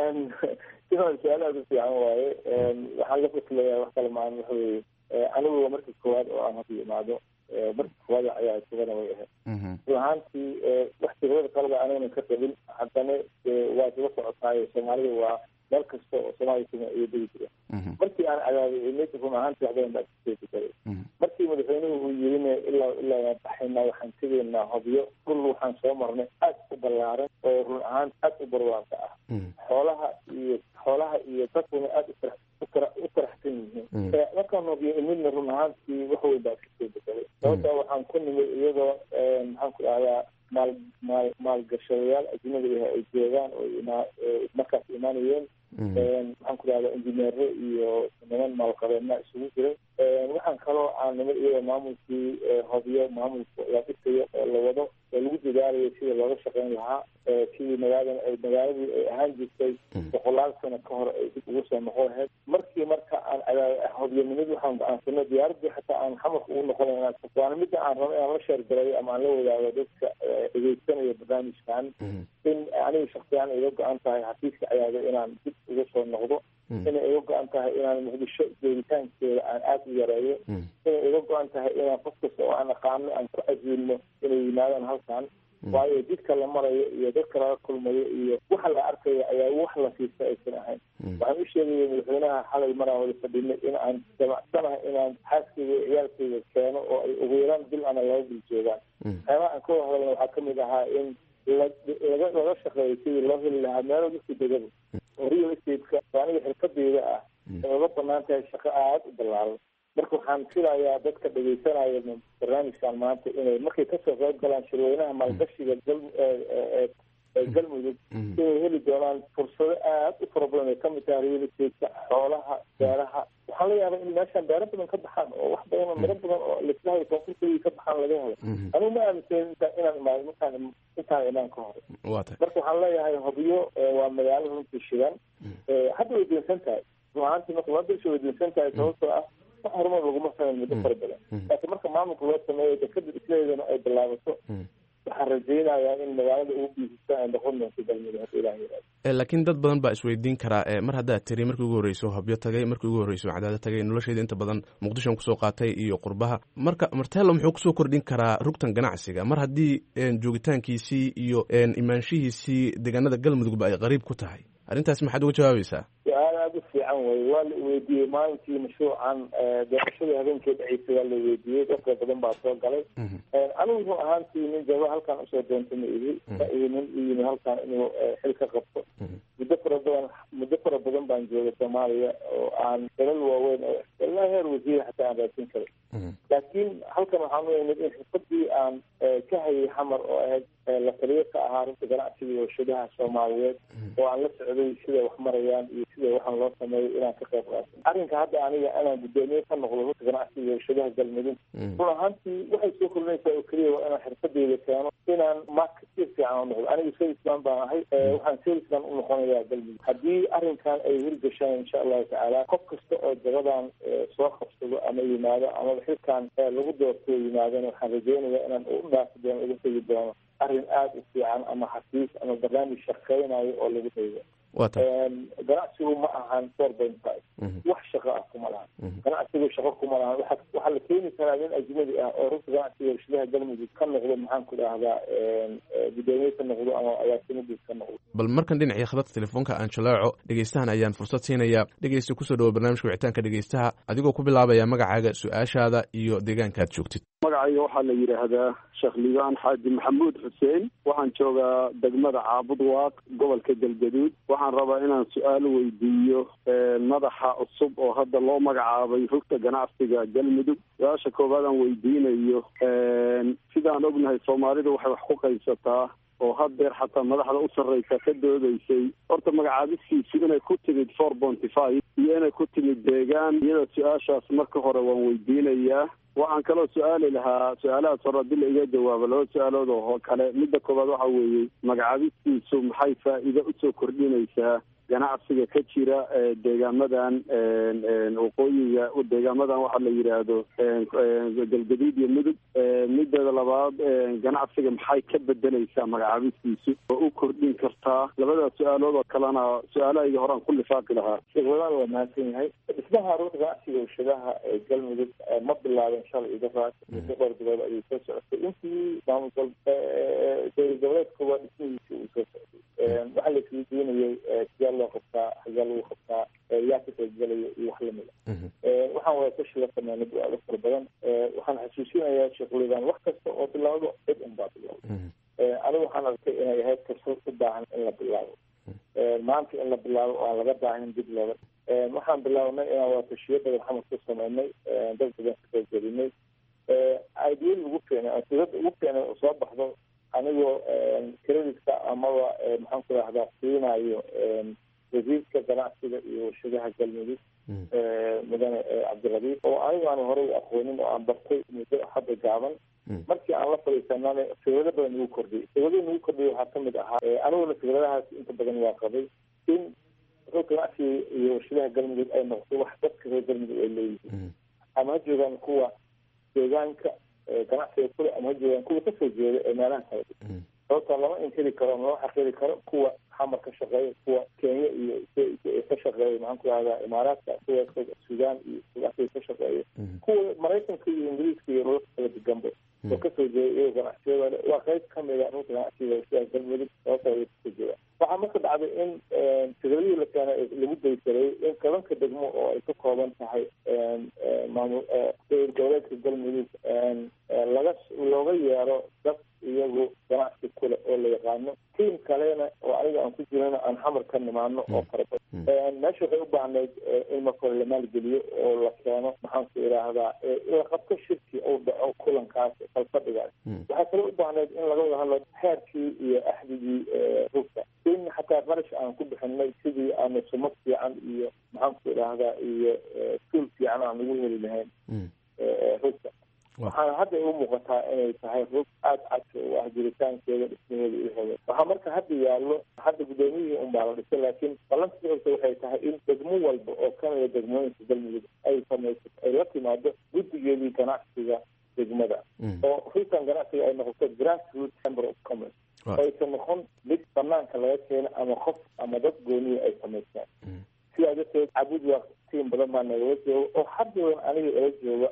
sidan su-aal aada u fiican waaye waxaan la faslayaa wax kale maan waxa weye anigu markii koowaad oo aan hadda imaado markii koowaad ayaa isagana way ahayd run ahaantii wax tirada qalada anigana ka qabin haddana waa isla socotaayo soomaalida waa meel kasta oo soomaaliya kuma iyo degi jira markii aan cadaabay imid run ahaantii wax badan baa kasoo bedelay markii madaxweynuhu uu yirina ilaa ilaa waan baxaynaa waxaan tegaynaa hobyo dhul waxaan soo marnay aad u ballaaran oo run ahaan aad u barwaaqo ah xoolaha iyo xoolaha iyo dadkuna aad u faraxsan yihiin markaan hobyo imidna run ahaantii wax weyn baa kasoo bedelay sababtaa waxaan ku nimid iyadoo maxaan ku dhahdaa maal maal maalgashadayaal ajnabi ah ay joogaan oo imaa markaas imaanayeen maxaan ku dhahdaa injineero iyo niman maalqabeena isugu jiray waxaan kaloo aan nimid iyadoo maamulkii hobyo maamulka la dhisayo oo la wado oo lagu dadaalayo sidii looga shaqeyn lahaa sidii magaaladan ay magaaladii ay ahaan jirtay boqolaal sano ka hor ay dib ugu soo noqon lahayd markii marka aan hobyanimid waxaan go-aansanay diyaaradii xataa aan xamarka ugu noqon waana midda aan rabo inaan la sheergalayo ama aan la wadaago dadka dhegeysanaya barnaamijkan in aniga shaksiyaan iga go-an tahay xafiiska ayaada inaan dib uga soo noqdo inay iga go-an tahay inaan muqdisho joogitaankeeda aan aada u yareeyo inay iga go-an tahay inaan qof kasta oo aan aqaano aan ku casiilno inay yimaadaan halkan waayo jidka la marayo iyo dadka laga kulmayo iyo waxa la arkayo ayaa wax la siista aysan ahayn waxaan u sheegaya madaxweynaha xalay maraan wada fadhinay in aan jamacsanahay inaan xaaskayga iyo ciyaalkayga keeno oo ay ugu yaraan bil ana laba bil joogaan waxyaabaha aan ka wada hadalna waxaa kamid ahaa in laga laga shaqeeyo sidii loo heli lahaa meelo dadka degada oo real estate-ka oo aniga xirfadeyda ah ay uga banaan tahay shaqo aada u ballaaran marka waxaan filayaa dadka dhegeysanaya barnaamijkan maanta inay markay kasoo qayb galaan shirweynaha maalgashiga galmudug inay heli doonaan fursado aad u fara badan ay kamid tahay real estate-ka xoolaha beeraha waxaan la yaabaa in meeshaan beero badan ka baxaan oo wax badan oo miro badan oo lislahay koonfurtadii ka baxaan laga helo anigu ma aaminsan inta inaan imaado markaan intaan imaan ka hore marka waxaan leeyahay hobyo waa magaalo runtii shidan hadda way dinsan tahay run ahaantii marka waa bilsha way dinsan tahay sababtoo ah wax horumar laguma sameyn muddo fara badan laakiin marka maamulka loo sameeyo dekada isleedana ay bilaabato waxaan rajaynayaa in magaalada ugu biisista ay noqon doonto galmudug hadda ilaah yiraahdo laakiin dad badan baa isweydiin karaa mar haddaad tiri markii ugu horreyso habyo tagay markii ugu horreyso cadaado tagay nolosheeda inta badan muqdishon kusoo qaatay iyo qurbaha marka martelo muxuu kusoo kordhin karaa rugtan ganacsiga mar haddii joogitaankiisii iyo imaanshihiisii deegaanada galmudugba ay qariib ku tahay arrintaas maxaad uga jawaabaysaa su-aal aada u fiican wey waa la weydiiyey maalintii mashruucan doorashadii habeenkii dhaceysay waa la weydiiyey dadka badan baa soo galay anigu run ahaantii nin jaba halkaan usoo doonta ma ihi ma ihi nin u yimi halkaan inuu xil ka qabto muddo fara badan muddo fara badan baan joogay soomaaliya oo aan dalal waaweyn oo ilaa heer wasiir xataa aan raadsin karay laakiin halkan waxaan u imid in xirfadii aan ka hayay xamar oo ahayd la taliyo ka ahaa runta ganacsiga iyo warshadaha soomaaliyeed oo aan la socday siday wax marayaan iyo sida waxaan loo sameeyo inaan ka qayb qaato arrinka hadda aniga inaan guddoomiye ka noqdo runta ganacsiga iyo warshadaha galmudug run ahaantii waxay soo kordhinaysaa oo keliya waa inaan xirfadeyda keeno inaan marketeer fiican u noqdo aniga salesman baan ahay waxaan salesman u noqonayaa galmudug haddii arrinkan ay hirgashaan insha allahu tacaala qof kasta oo jagadan soo qabsado ama yimaado amaba xilkan lagu doorto yimaadana waxaan rajeynayaa inaan u dhaafi doono uga tegi doono arrin aada u fiican ama xafiis ama barnaamij shaqeynayo oo lagu daydo ganacsigu ma ahan four point five wax shaqo ah kuma lahan ganacsigu shaqo kuma lahan waa waxaa la keeni karaa nin ajnabi ah oo runta ganacsiga warshadaha galmudug ka noqdo maxaan ku dhahdaa guddoomiye ka noqdo ama agaasimadiis ka noqdo bal markan dhinacii khadadka telefoonka aan jalaaco dhegeystahan ayaan fursad siinayaa dhegeysta kusoo dhawo barnaamijka wicitaanka dhegeystaha adigoo ku bilaabaya magacaaga su-aashaada iyo deegaanka aad joogtid magacayga waxaa la yidhaahdaa sheekh liibaan xaaji maxamuud xuseen waxaan joogaa degmada caabud waaq gobolka galgaduud waxaan waxaan rabaa inaan su-aal weydiiyo madaxa cusub oo hadda loo magacaabay rugta ganacsiga galmudug su-aasha koowaad aan weydiinayo sidaan ognahay soomaalidu waxay wax ku qaybsataa oo haddeer xataa madaxda u sarreysa ka doodeysay horta magacaabistiisu inay ku timid four ponty five iyo inay ku timid deegaan iyada su-aashaas marka hore waan weydiinayaa waxaan kaloo su-aali lahaa su-aalahaas hore haddii la iga jawaabo laba su-aalood oo kale midda koowaad waxa weeye magacaabistiisu maxay faa'iido usoo kordhinaysaa ganacsiga ka jira deegaamadan waqooyiga deegaamadan waxaa la yidhaahdo galgaduud iyo mudug mideeda labaad ganacsiga maxay ka bedeleysaa magacaabistiisu oo u kordhin kartaa labadaas su-aalood oo kalena su-aalahayga horaan ku lifaaqi lahaa sheekwadaan waa mahadsan yahay dhismaha ruuxa ganacsiga warshadaha ee galmudug ma bilaabin shalay idafaas muddo dhowr bilood ayuu soo socotay intii maamul dowlad goboleedka waa dhismihiisi uu soo socday waxaa la isweydiinayay sidee loo qabtaa xagee lagu qabtaa yaa ka qaybgalaya iyo wax lamida waxaan wada tashi la sameynay bu-aalo fara badan waxaan xasuusinayaa sheekhulidan wax kasta oo bilaawdo cid un baa bilowda anigu waxaan arkay inay ahayd fursad u baahan in la bilaabo maanta in la bilaabo oo aan laga baahanin dib looga waxaan bilaabnay inaan wada tashiyo badan xamar ku sameynay dad badan ka qaybgelinay ideal ugu keenay aan sirada ugu keenay oo soo baxdo anigoo credidka amaba maxaan ku rahdaa siinayo wasiirka ganacsiga iyo warshadaha galmudug mudane cabdirabiif oo anigu aan horey u aqoonin oo aan bartay muddo hadda gaaban markii aan la fadhiisanana fikrado badan nagu kordhiyay fikrado nagu kordhiyay waxaa kamid ahaa aniguna fikradahaas inta badan waa qabay in rug ganacsiga iyo warshadaha galmudug ay noqoto wax dadka reer galmudug ay leeyihiin ama ha joogaan kuwa deegaanka ganacsiga kule ama ha joogaan kuwa kasoo jeeda ee meelaha kala sababta lama inkiri karo lama xaqiri karo kuwa xamar ka shaqeeya kuwa kenya iyo ka shaqeeya maxaan ku rahdaa imaaraadka kuwa sudan iyo sudaasiga ka shaqeeya kuwa maraykanka iyo ingiriiska iyo dhulalka kala deganba oo kasoo jeeda iyagoo ganacsiyada waa qayb kamida dhulka ganacsiga warshadaha galmudug sababta ay kasoo jeeda waxaa marka dhacday in fikradihii la keenay lagu daysaray in tobanka degmo oo ay ka kooban tahay maamul dowlad goboleedka galmudug laga looga yeero dad iyagu ganacsi kule oo la yaqaano tiim kalena oo aniga aan ku jirana aan xamar ka nimaano oo fara badan meesha waxay u baahnayd in marka hore la maalgeliyo oo la keeno maxaan ku idhaahdaa la qabto shirki uu dhaco kulankaas falfadhigaas waxaa kale u baahnayd in laga wada hadlo xeerkii iyo axdigii rugta in xataa qarash aan ku bixinay sidii aanu sumad fiican iyo maxaan ku idhaahdaa iyo tuul fiican aan ugu heli lahayn rugta waxaana hadda u muuqataa inay tahay rug aada cadka u ah jiritaankeeda dhismaheeda iyo hebe waxaa marka hadda yaallo hadda guddoomiyihii un baa la dhisay laakiin ballanka socota waxay tahay in degmo walba oo kamida degmooyinka galmudug ay samayso ay la timaado guddigeedii ganacsiga degmada oo rugtan ganacsiga ay noqoto grassroot chamber of commerce aysan noqon mid banaanka laga keeno ama qof ama dad gooniya ay samaystaan sidaa darteed cabud waa tiim badan baa nagala jooga oo haddadan aniga ila jooga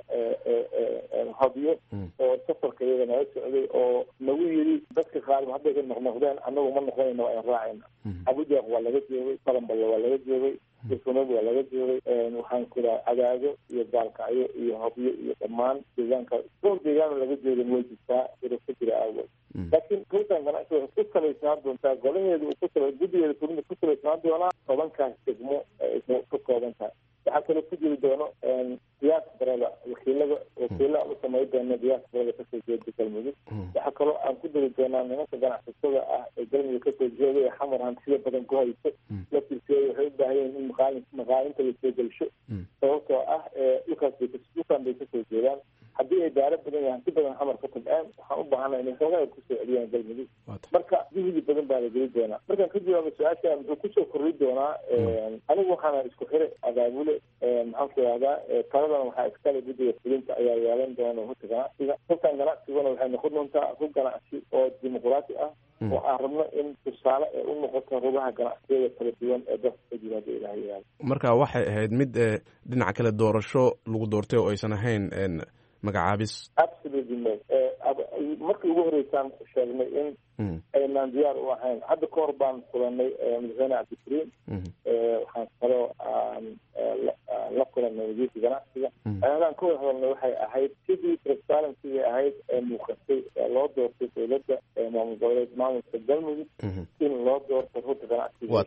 hobyo oo safarka iyaga naga socday oo nagu yiri dadka qaar hadday ka noqnoqdeen anagu ma noqonayna waa in raacayna cabudwaaq waa laga joogay balanballe waa laga joogay irfunad waa laga joogay waxaan ku ihaha cadaado iyo gaalkacyo iyo hobyo iyo dhammaan deegaanka dhowr deegaano laga joogin way jirtaa iro ka jira aawod laakiin ruutan ganacsi waxay ku salaysnaan doontaa golaheeda uu ku guddigeeda fulinta ku salaysnaan doonaa tobankaas degmo ka kooban tahay waxaa kaloo ku jiri doono diaasbarada wakiilada wakiila u samay doona diaasbarada kasoo jeeda galmudug waxaa kaloo aan ku dari doonaa nimanka ganacsatada ah ee galmudug kasoo jeeda ee xamar hantida badan ku hayso laftirkeeda waxay u baahan yihin in maqaalin maqaalinta lasoo gelsho sababtoo ah dhulkaas bay dhulkan bay kasoo jeedaan haddii ay daaro badan yahay hanti badan xamar ka tabceen waxaan u baahana inay xoogaa kusoo celiyaan galmudug marka juhdi badan baa la geli doonaa markaan ka jawaabo su-aasha muxuu kusoo korri doonaa anigu waxaana isku xire abaabule maxaan ku ihahdaa taladana waxaa iskale guddiga fulinta ayaa yeelan doona hurta ganacsiga hurtan ganacsiguna waxay noqon doontaa hub ganacsi oo dimuqraati ah oo aan rabno in tusaale ee u noqoto rugaha ganacsiyada kala duwan ee dalka ka jira hadda ilaha yaalo marka waxay ahayd mid dhinaca kale doorasho lagu doortay oo aysan ahayn magacaabis absolutely no markii ugu horeysaan sheegnay in aynaan diyaar u ahayn hadda ka hor baan kulanay madaxweyne cabdikariim waxaan kaloo aan la kulanay wasiirka ganacsiga ayadaan ka wada hadalnay waxay ahayd sidii transparency ahayd ee muuqatay ee loo doortay dowladda maamul goboleed maamulka galmudug in loo doorto ruta ganacsiga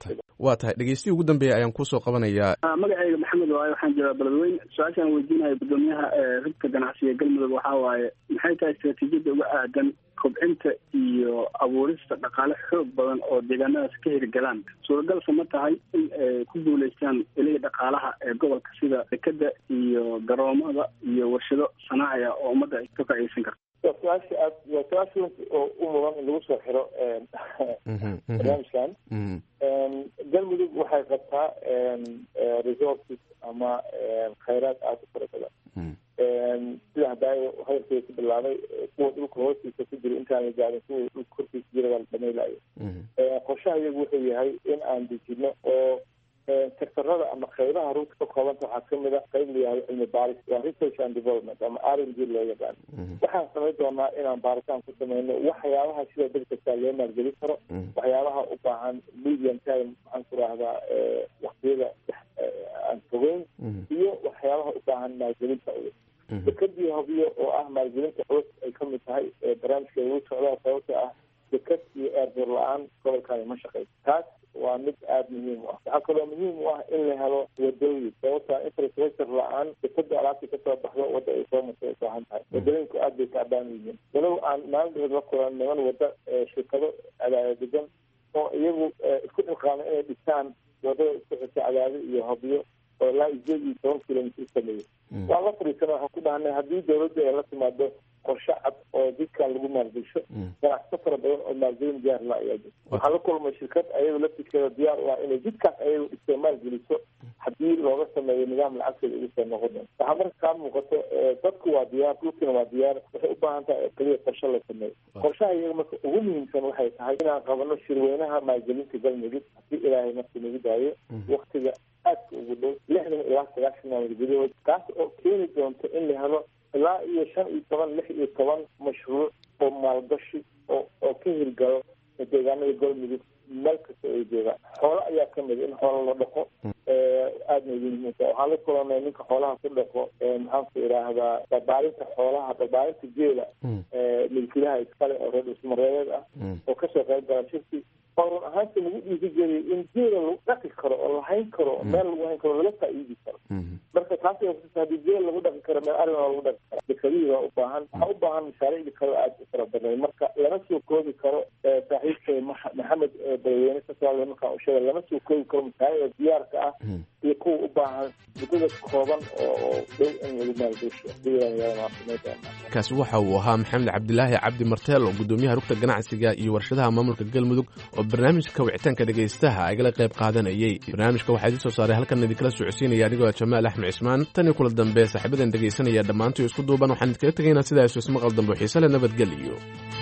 waa tahay dhegeystihi ugu dambeeya ayaan kusoo qabanayaa magacayga maxamed waaye waxaan joogaa beledweyne su-aashaan weydiinaya gudoomiyaha rugta ganacsiga galmudug waxaa waaye maxay tahay istaraatiijiyadda uga aadan kobcinta iyo abuurista dhaqaale xoog badan oo deegaanadaas ka hirgalaan suuragalse ma tahay in ay ku guulaystaan ilihii dhaqaalaha ee gobolka sida dekeda iyo garoomada iyo warshado sanaaciya oo ummadda ay ka faa'iideysan karto waa su-aasha aad waa su-aasha oo u mudan in lagu soo xiro barnaamijkan galmudug waxay qabtaa resources ama khayraad aada u fara badan sida hadaayo hadalkeeda ku bilaabay kuwa dhulka hoostiisa ku jira intaana gaadin kuwa dhulka korkiisa jira waa la dhamaylayo qorshaha iyagu wuxuu yahay in aan dejino oo sektorada ama qaybaha runta ka koobanta waxaa kamid a qayb la yihahdo cilmi baaris waa research and development ama r n g loo yaqaan waxaan samayn doonaa inaan baaritaan ku sameyno waxyaabaha sida degdegtaa loo maalgelin karo waxyaabaha u baahan medium time maxaan ku rahdaa waktiyada aan fogeyn iyo waxyaabaha u baahan maalgelinta culus dekadii hobiyo oo ah maalgelinta culus ay kamid tahay barnaamijka lagu socdaa sababta ah dekad iyo airboor la-aan gobolkani ma shaqeyso taas waa mid aada muhiim u ah waxaa kaloo muhiim u ah in la helo wadooyin sababta infrastructure la-aan dekada alaabta kasoo baxdo wadda ay soo martay ay baahan tahay wadooyinku aad bay kaabaan yihiin walow aan maalin dheer la kulan niman wadda shirkado cadaada degan oo iyagu isku xilqaamay inay dhistaan wadada isku xirta cadaado iyo hobyo oo ilaa sideed iyo toban kilomitr u sameeyey waan la fadhiisana waxaan ku dhahnay haddii dawladda ay la timaado qorshe cad oo jidkan lagu maalgesho ganacsato fara badan oo maalgelin diyaar la ayaa jirta waxaa la kulmay shirkad ayadu laftirkeeda diyaar u ah inay jidkaas ayagu dhistay maalgeliso haddii looga sameeyo nidaam lacagteeda ugu soo noqon doon waxaa marka kaa muuqato dadku waa diyaar dhulkina waa diyaar waxay u baahan tahay keliya qorshe la sameeyo qorshaha iyaga marka ugu muhiimsan waxay tahay inaan qabano shirweynaha maalgelinta galmudug haddii ilaahay marka nagu daayo waktiga aadka ugu dhow lixdan ilaa sagaashan maalmood gudahood kaas oo keeni doonto in la helo ilaa iyo shan iyo toban lix iyo toban mashruuc oo maalgashi oo oo ka hirgalo deegaanada galmudug meel kasta ay joogaan xoolo ayaa kamid in xoolo la dhaqo aadna ugu muhiimsa waxaan la kulanay ninka xoolaha ku dhaqo maxaanku idhaahdaa barbaarinta xoolaha barbaarinta geela milkilaha iskale oo reer dhusmareedeed ah oo kasoo qayb gala shirki oo run ahaanta lagu dhiiri geliyay in geela lagu dhaqi karo oo lahayn karo meel lagu hayn karo laga faa'iidi karo marka taas hadii geel lagu dhaqi karo meel arin waa lagu dhaqi kara dekadihii waa u baahan waxaa u baahan mashaariicdi kale aada u fara badan marka lama soo koobi karo saaxiibkay maxamed balweyne kasoo markaan usheega lama soo koobi karo mashaariicda diyaarka ah iyo kuwa u baahan muddada kooban oo dhow in lagu maalgesho kaasi waxa uu ahaa maxamed cabdilaahi cabdi marteel oo gudoomiyaha rugta ganacsiga iyo warshadaha maamulka galmudug oo barnaamijka wicitaanka dhegaystaha igala qayb qaadanayay barnaamijka waxaa idin soo saaray halkan idinkala socodsiinaya anigoo jamaal axmed cismaan tan iyo kula dambe saaxiibadan dhegaysanaya dhammaantoy isku duuban waxaan idinkaga tegaynaa sidaas ismaqal dambe xiise le nabadgeliyo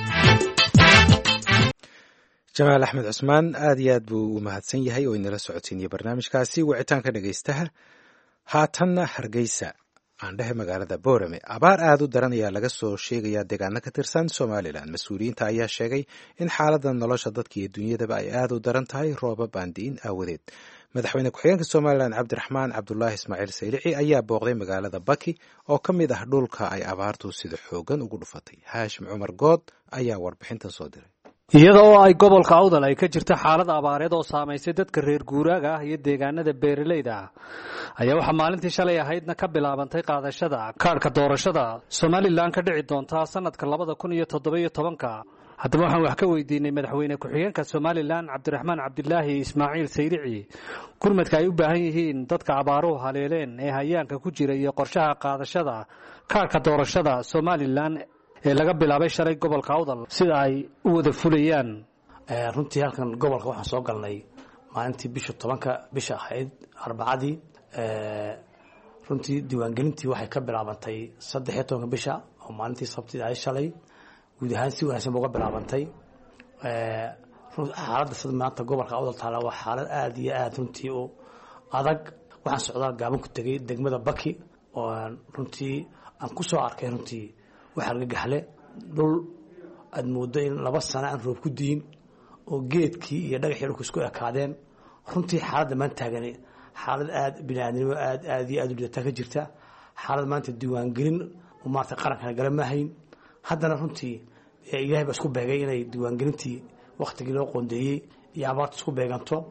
jamaal axmed cusmaan aad iyo aad buu u mahadsan yahay oo inala socodsiinaya barnaamijkaasi wicitaanka dhegaystaha haatanna hargeysa aan dhehe magaalada boorame abaar aad u daran ayaa laga soo sheegayaa deegaano ka tirsan somalilan mas-uuliyiinta ayaa sheegay in xaaladda nolosha dadka iyo dunyadaba ay aad u daran tahay roobab aan di'in aawadeed madaxweyne ku-xigeenka somalilan cabdiraxmaan cabdulaahi ismaaciil saylici ayaa booqday magaalada baki oo ka mid ah dhulka ay abaartu sida xoogan ugu dhufatay haashim cumar good ayaa warbixintan soo diray iyada oo ay gobolka awdal ay ka jirta xaalad abaareed oo saamaysay dadka reer guuraaga ah iyo deegaanada beeralayda ah ayaa waxaa maalintii shalay ahaydna ka bilaabantay qaadashada kaadhka doorashada somalilan ka dhici doontaa sanadka labada kun iyo toddobiyo tobanka haddaba waxaan wax ka weydiinay madaxweyne ku-xigeenka somalilan cabdiraxmaan cabdilaahi ismaaciil saylici gurmadka ay u baahan yihiin dadka abaaruhu haleeleen ee hayaanka ku jira iyo qorshaha qaadashada kaadhka doorashada somalilan ee laga bilaabay shalay gobolka awdal sida ay u wada fulayaan runtii halkan gobolka waxaan soo galnay maalintii bisha tobanka bisha ahayd arbacadii runtii diiwaangelintii waxay ka bilaabantay saddex iyo tobanka bisha oo maalintii sabtida ahayd shalay guud ahaan si wanaagsan ba uga bilaabantay xaaladda sida maanta gobolka awdal taala waa xaalad aada iyo aada runtii u adag waxaan socdaa gaaban ku tegay degmada baki oo runtii aan ku soo arkay runtii waxaa laga gaxle dhul aada moodo in laba sano aan roob ku diin oo geedkii iyo dhagaxii dhulka isku ekaadeen runtii xaaladda maan taagani xaalad aada biniaadnimo aad aad iyo aada u lidataa ka jirta xaalad maanta diiwaangelin maarata qarankana gala maahayn haddana runtii ilahay baa isku beegay inay diiwaangelintii waktigii loo qoondeeyey iyo abaarta isku beeganto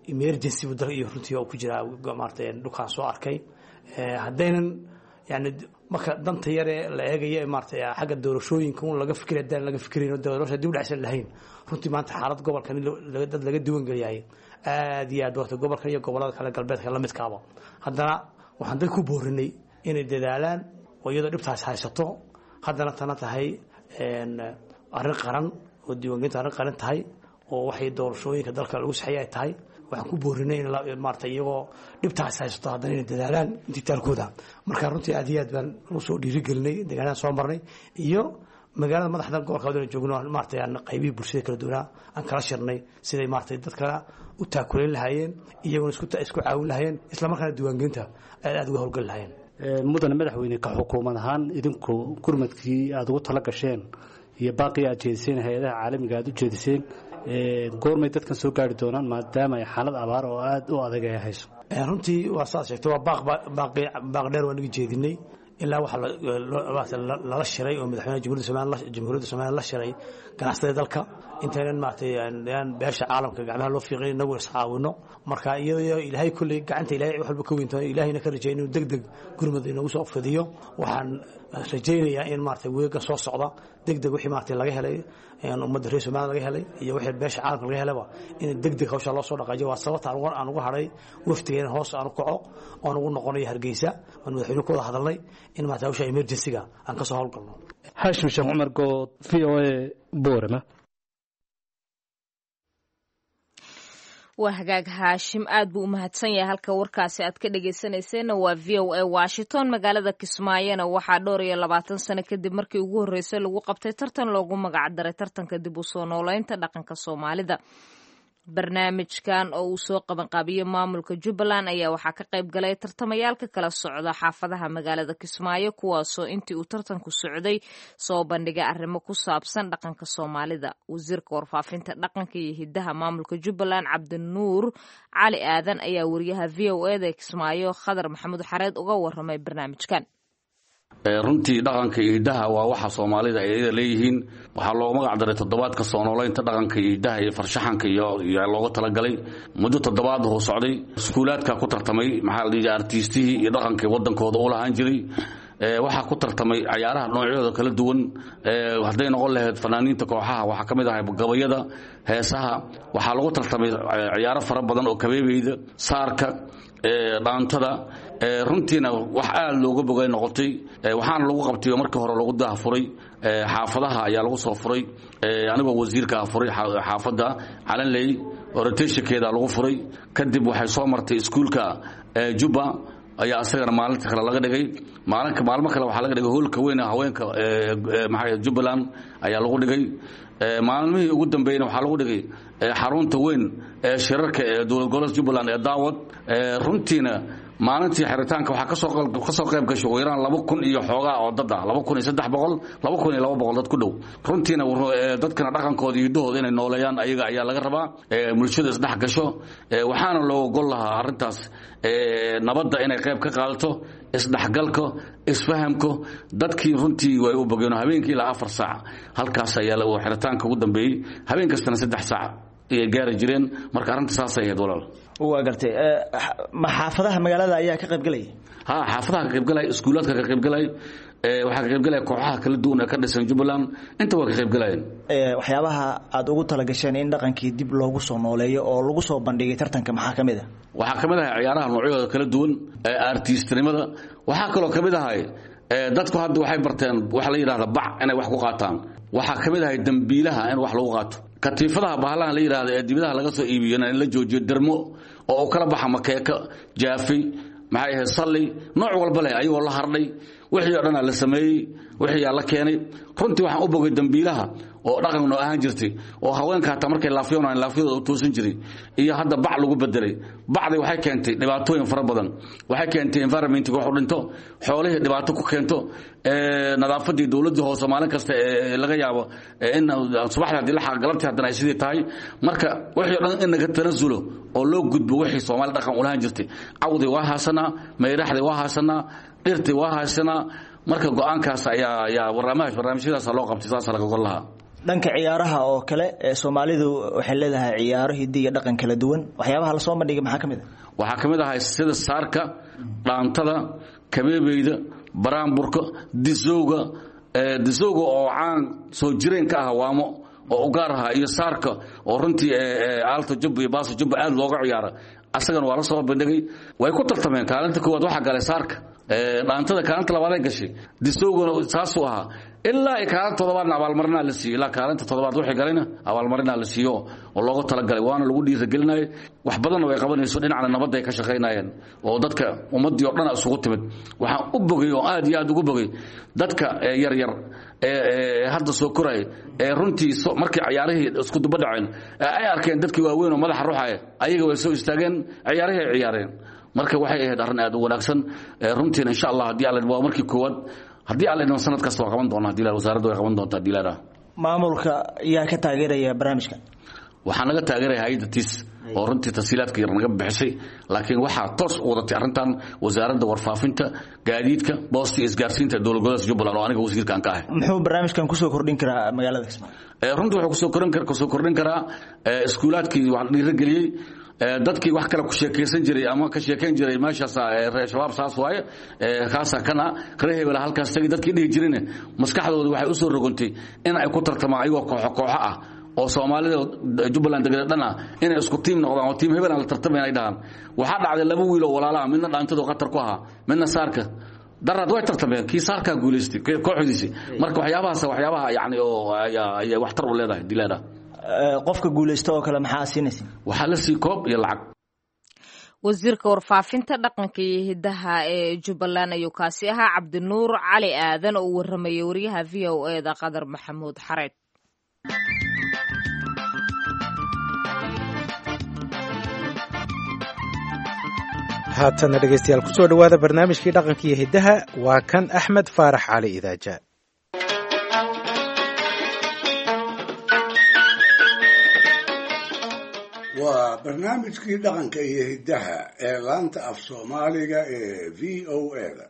emergency buu dalka iyo runtii oo ku jiraa maarata dhulkaan soo arkay haddaynan yani marka danta yaree la eegaya maarata xagga doorashooyinka un laga fikir haddaan laga fikirayn doorasha dib dhacsan lahayn runtii maanta xaalad gobolkan dad laga diiwan geliyahay aad iyo aad warta gobolkan iyo gobolada kale galbeedka la midkaaba haddana waxaan dad ku boorinay inay dadaalaan oo iyadoo dhibtaas haysato haddana tana tahay arrin qaran oo diiwaangelinta arrin qaran tahay oo waxay doorashooyinka dalka lagu saxeeye ay tahay waxaan ku boorinay in maarata iyagoo dhibtaas haysato haddana inay dadaalaan intitaalkooda marka runtii aad iyo aad baan usoo dhiirigelinay deegaanada soo marnay iyo magaalada madaxda gobolka wadana joogno maarata aan qaybihii bulshada kala duwanaa aan kala shirnay siday maarata dadka u taakulayn lahaayeen iyaguna isku isku caawin lahaayeen isla markaana diiwaangelinta aad aad uga howlgali lahaayeen mudane madaxweyne ka xukuumad ahaan idinku gurmadkii aada ugu tala gasheen iyo baaqii aad jeediseen hay-adaha caalamiga aad u jeediseen goormay dadkan soo gaari doonaan maadaama ay xaalad abaar oo aada u adag ay hayso runtii waa saad sheegtay waa baaq baaq dheer waa naga jeedinay ilaa waxa lala shiray oo madaxweynaha jamhuuriyadda somaliya jamhuuriyadda somaliya la shiray ganacsatada dalka intaynan maaragtay aan beesha caalamka gacmaha loo fiiqin inagu iscaawino marka iyadoo ilaahay kulley gacanta ilaahay wax walba ka weynta ilaahayna ka rajay inuu deg deg gurmad inagu soo fidiyo waxaan rajaynayaa in maaragtay weega soo socda deg deg wixii maaragtay laga helay ummadda reer somaliya laga helay iyo wixii beesha caalamka laga helaba in deg deg hawsha loo soo dhaqaajiyo waa sababta aan ugu hadhay waftigeena hoos aan u kaco oon ugu noqonayo hargeysa aan madaxweyne ku wada hadalnay in maarata hawsha emergency-ga aan ka soo howlgalno xaashim sheekh cumar good v o a boorama waa hagaag haashim aad buu u mahadsan yahay halka warkaasi aad ka dhegeysanayseena waa v o a washington magaalada kismaayona waxaa dhowr iyo labaatan sano kadib markii ugu horreysay lagu qabtay tartan loogu magac daray tartanka dib u soo nooleynta dhaqanka soomaalida barnaamijkan oo uu soo qabanqaabiyo maamulka jubbaland ayaa waxaa ka qayb galay tartamayaal ka kala socda xaafadaha magaalada kismaayo kuwaasoo intii uu tartanku socday soo bandhigay arrimo ku saabsan dhaqanka soomaalida wasiirka warfaafinta dhaqanka iyo hidaha maamulka jubbaland cabdinuur cali aadan ayaa wariyaha v o eda kismaayo khadar maxamuud xareed uga waramay barnaamijkan runtii dhaqanka iyo hiddaha waa waxa soomaalida ay leeyihiin waxaa loogu magac daray toddobaadka soo noolaynta dhaqanka iyo hiddaha iyo farshaxanka iyo looga talagalay muddo toddobaad huu socday iskuulaadka ku tartamay maxaa la dhihi artiistihii iyo dhaqankii waddankooda u lahaan jiray waxaa ku tartamay cayaaraha noocyadooda kala duwan hadday noqon lahayd fanaaniinta kooxaha waxaa ka mid ahay gabayada heesaha waxaa lagu tartamay ciyaaro fara badan oo kabeebeyda saarka dhaantada runtiina wax aad looga bogay noqotay waxaana lagu qabtay markii hore lagu daahfuray xaafadaha ayaa lagu soo furay anigoo wasiirka ah furay xaafadda calanley orotashinkeeda lagu furay kadib waxay soo martay iskuulka jubba ayaa isagana maalinta kale laga dhigay maalinka maalmo kale waxaa laga dhigay hoolka weyn haweenka maxaa jubbaland ayaa lagu dhigay maalmihii ugu dambeeyna waxaa lagu dhigay xarunta weyn ee shirarka ee dowlad goboleedka jubbaland ee daawad runtiina maalintii xiritaanka waxaa kasoo qayb gashay ugu yaraan laba kun iyo xoogaa oo dad ah laba kun iyo saddex boqol laba kun iyo laba boqol dad ku dhow runtiina dadkana dhaqankooda iyo hiddahooda inay nooleeyaan ayaga ayaa laga rabaa bulshada isdhex gasho waxaana loo gol lahaa arrintaas nabadda inay qayb ka qaadato isdhexgalka isfahamka dadkii runtii way u bogeen habeenkii ilaa afar saac halkaas ayaa xiritaanka ugu dambeeyey habeen kastana saddex saac ayay gaari jireen marka arrinta saasay ahayd walaal waa gartay ma xaafadaha magaalada ayaa ka qaybgelaya ha xaafadaha ka qaybgalaya iskuulaadka ka qaybgalaya waxaa ka qaybgalaya kooxaha kala duwan ee ka dhisan jubbaland inta waa ka qaybgalayeen waxyaabaha aada ugu talagasheen in dhaqankii dib loogu soo nooleeyo oo lagu soo bandhigay tartanka maxaa ka mid a waxaa ka mid ahay ciyaaraha noocyadooda kala duwan artistnimada waxaa kaloo ka mid ahay dadku hadda waxay barteen waxa la yidhahda bac inay wax ku qaataan waxaa ka mid ahay dembiilaha in wax lagu qaato katiifadaha bahalahan la yidhahda ee dibadaha laga soo iibiyana in la joojiyo dermo oo u kala baxa makeeka jaafi maxay ahayd salli nooc walba leh ayagoo la hardhay wixii oo dhanaa la sameeyey wixii aa la keenay runtii waxaan u bogay dembiilaha oo dhaqan noo ahaan jirtay oo haweenka hataa markay laafyoonaan laafyadooda u toosin jiray iyo hadda bac lagu bedelay bacdi waxay keentay dhibaatooyin fara badan waxay keentay environmentka wax u dhinto xoolihii dhibaato ku keento nadaafadii dowladii hoose maalin kasta ee laga yaabo in subaxdii hadii la galabtii haddana ay sidii tahay marka wixii o dhan in naga tanasulo oo loo gudbo wixii soomaali dhaqan ulahaan jirtay cawdii waa haasanaa mayraxdii waa haasanaa dhirtii waa haasanaa marka go-aankaas ayaa ayaa barnaamij barnaamijyadaasa loo qabtay saasa laga gol lahaa dhanka ciyaaraha oo kale soomaalidu waxay leedahay ciyaaro hiddi iyo dhaqan kala duwan waxyaabaha lasoo bandhigay maxaa ka mid a waxaa ka mid ahay sida saarka dhaantada kabeebeyda baraanburka disowga disowga oo caan soo jireen ka ah waamo oo ugaar aha iyo saarka oo runtii aalta jubba iyo baasa jubba aad looga ciyaara asagana waa la soo bandhigay way ku tartameen kaalinta koowaad waxaa galay saarka dhaantada kaalinta labaaday gashay disowgana saasuu ahaa ilaa ay kaalinta toddobaadna abaalmarinaa la siiyo ilaa kaalinta toddobaad wixii galayna abaalmarinaa la siiyo oo loogu talagalay waana lagu dhiiragelinayay wax badanna way qabanayso dhinacna nabadda ay ka shaqaynayeen oo dadka ummaddii oo dhan isugu timid waxaan u bogay oo aad iyo aad ugu bogay dadka yaryar ee hadda soo koraya ee runtii markii ciyaarihii isku duba dhaceen ay arkeen dadkii waaweyn oo madaxa ruxaya ayaga way soo istaageen ciyaarihii ay ciyaareen marka waxay ahayd arrin aad u wanaagsan runtiina insha allah haddii alla waa markii koowaad haddii alla idmo sanad kasta waa qaban doona hadii la wasaaradda way qaban doontaa hadii la maamulka yaa ka taageeraya barnaamijka waxaa naga taageeraya hay-adda tiis oo runtii tasiilaadka yar naga bixisay laakiin waxaa toos u wadatay arrintan wasaaradda warfaafinta gaadiidka boosta iyo isgaarsiinta dowlad goboleedka jubbaland oo aniga wasiirkan ka ahay muxuu barnaamijkan kusoo kordhin karaa magaalada kismaayo runtii wuxuu kusoo kordhin kusoo kordhin karaa iskuulaadkii wax la dhiirageliyey dadkii wax kale ku sheekaysan jiray ama ka sheekayn jiray meeshaas reer shabaab saas waaye kaasa kana reer hebel halkaas tagi dadkii dhihi jirine maskaxdooda waxay u soo rogontay in ay ku tartamaan ayagoo kooxo kooxo ah oo soomaalida jubbaland degada dhan ah inay isku tiim noqdaan oo tiim hebel aan la tartamayn ay dhahaan waxaa dhacday laba wiil oo walaalaha midna dhaantadu khatar ku ahaa midna saarka daraad way tartameen kii saarkaa guulaystay kooxdiisi marka waxyaabahaas waxyaabaha yani oo ayay waxtar u leedahay dilaada qofka guulaysta oo kale maxaa siinaysa waxaa la sii koob iyo lacag wasiirka warfaafinta dhaqanka iyo hidaha ee jubbaland ayuu kaasi ahaa cabdinuur cali aadan oo u waramayay wariyaha v o e da qadar maxamuud xareed haatana dhegeystayaal kusoo dhowaada barnaamijkii dhaqanka iyo hiddaha waa kan axmed faarax cali idaaja waa barnaamijkii dhaqanka iyo hiddaha ee laanta af soomaaliga ee v o e da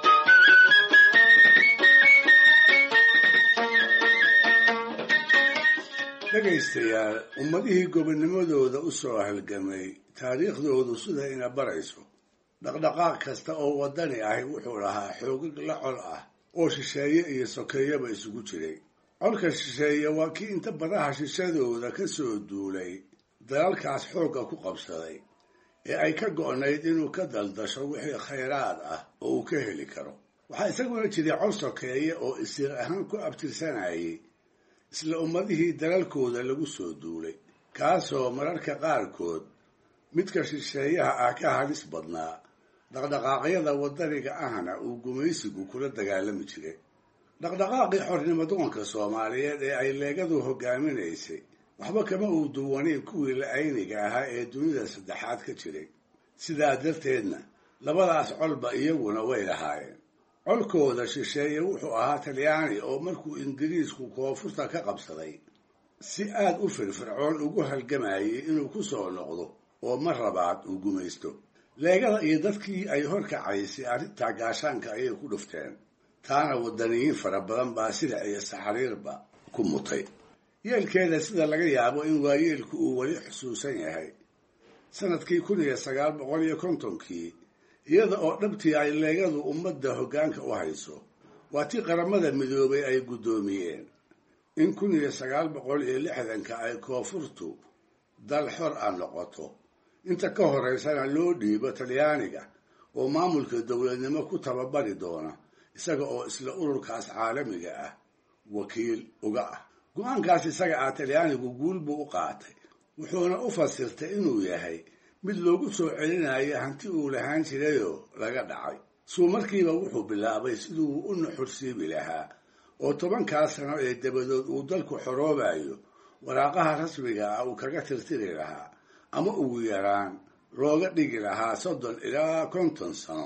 dhegaystayaal ummadihii gobonnimadooda u soo halgamay taariikhdoodu sida ina barayso dhaqdhaqaaq kasta oo waddani ahi wuxuu lahaa xoogag la col ah oo shisheeye iyo sokeeyaba isugu jiray colka shisheeye waa kii inta badaha shishadooda ka soo duulay dalalkaas xoogga ku qabsaday ee ay ka go'nayd inuu ka daldasho wixii khayraad ah oo uu ka heli karo waxaa isaguna jiray col sokeeye oo isiir ahaan ku abtirsanayay isla ummadihii dalalkooda lagu soo duulay kaasoo mararka qaarkood midka shisheeyaha ah ka halis badnaa dhaqdhaqaaqyada waddaniga ahna uu gumaysigu kula dagaalami jiray dhaqdhaqaaqii xornimo doonka soomaaliyeed ee ay leegadu hogaaminaysay waxba kama uu duwanayn kuwii la-ayniga ahaa ee dunida saddexaad ka jiray sidaa darteedna labadaas colba iyaguna way lahaayeen colkooda shisheeye wuxuu ahaa talyaani oo markuu ingiriisku koonfurta ka qabsaday si aad u firfircoon ugu halgamayay inuu ku soo noqdo oo mar labaad uu gumaysto leegada iyo dadkii ay horkacaysay arrintaa gaashaanka ayay ku dhufteen taana waddaniyiin fara badan baa silic iyo saxariirba ku mutay yeelkeeda sida laga yaabo in waayeelku uu weli xusuusan yahay sanadkii kun iyo sagaal boqol iyo kontonkii iyada oo dhabtii ay leegadu ummadda hoggaanka u hayso waa tii qaramada midoobay ay guddoomiyeen in kun iyo sagaal boqol iyo lixdanka ay koonfurtu dal xor ah noqoto inta ka horaysana loo dhiibo talyaaniga oo maamulka dowladnimo ku tababari doona isaga oo isla ururkaas caalamiga ah wakiil uga ah go-aankaas isaga ah talyaanigu guul buu u qaatay wuxuuna u fasirtay inuu yahay mid loogu soo celinayo hanti uu lahaan jirayoo laga dhacay suu markiiba wuxuu bilaabay siduu u nuxursiibi lahaa oo tobankaas sano ee dabadood uu dalku xoroobayo waraaqaha rasmiga ah uu kaga tirtiri lahaa ama ugu yaraan looga dhigi lahaa soddon ilaa konton sano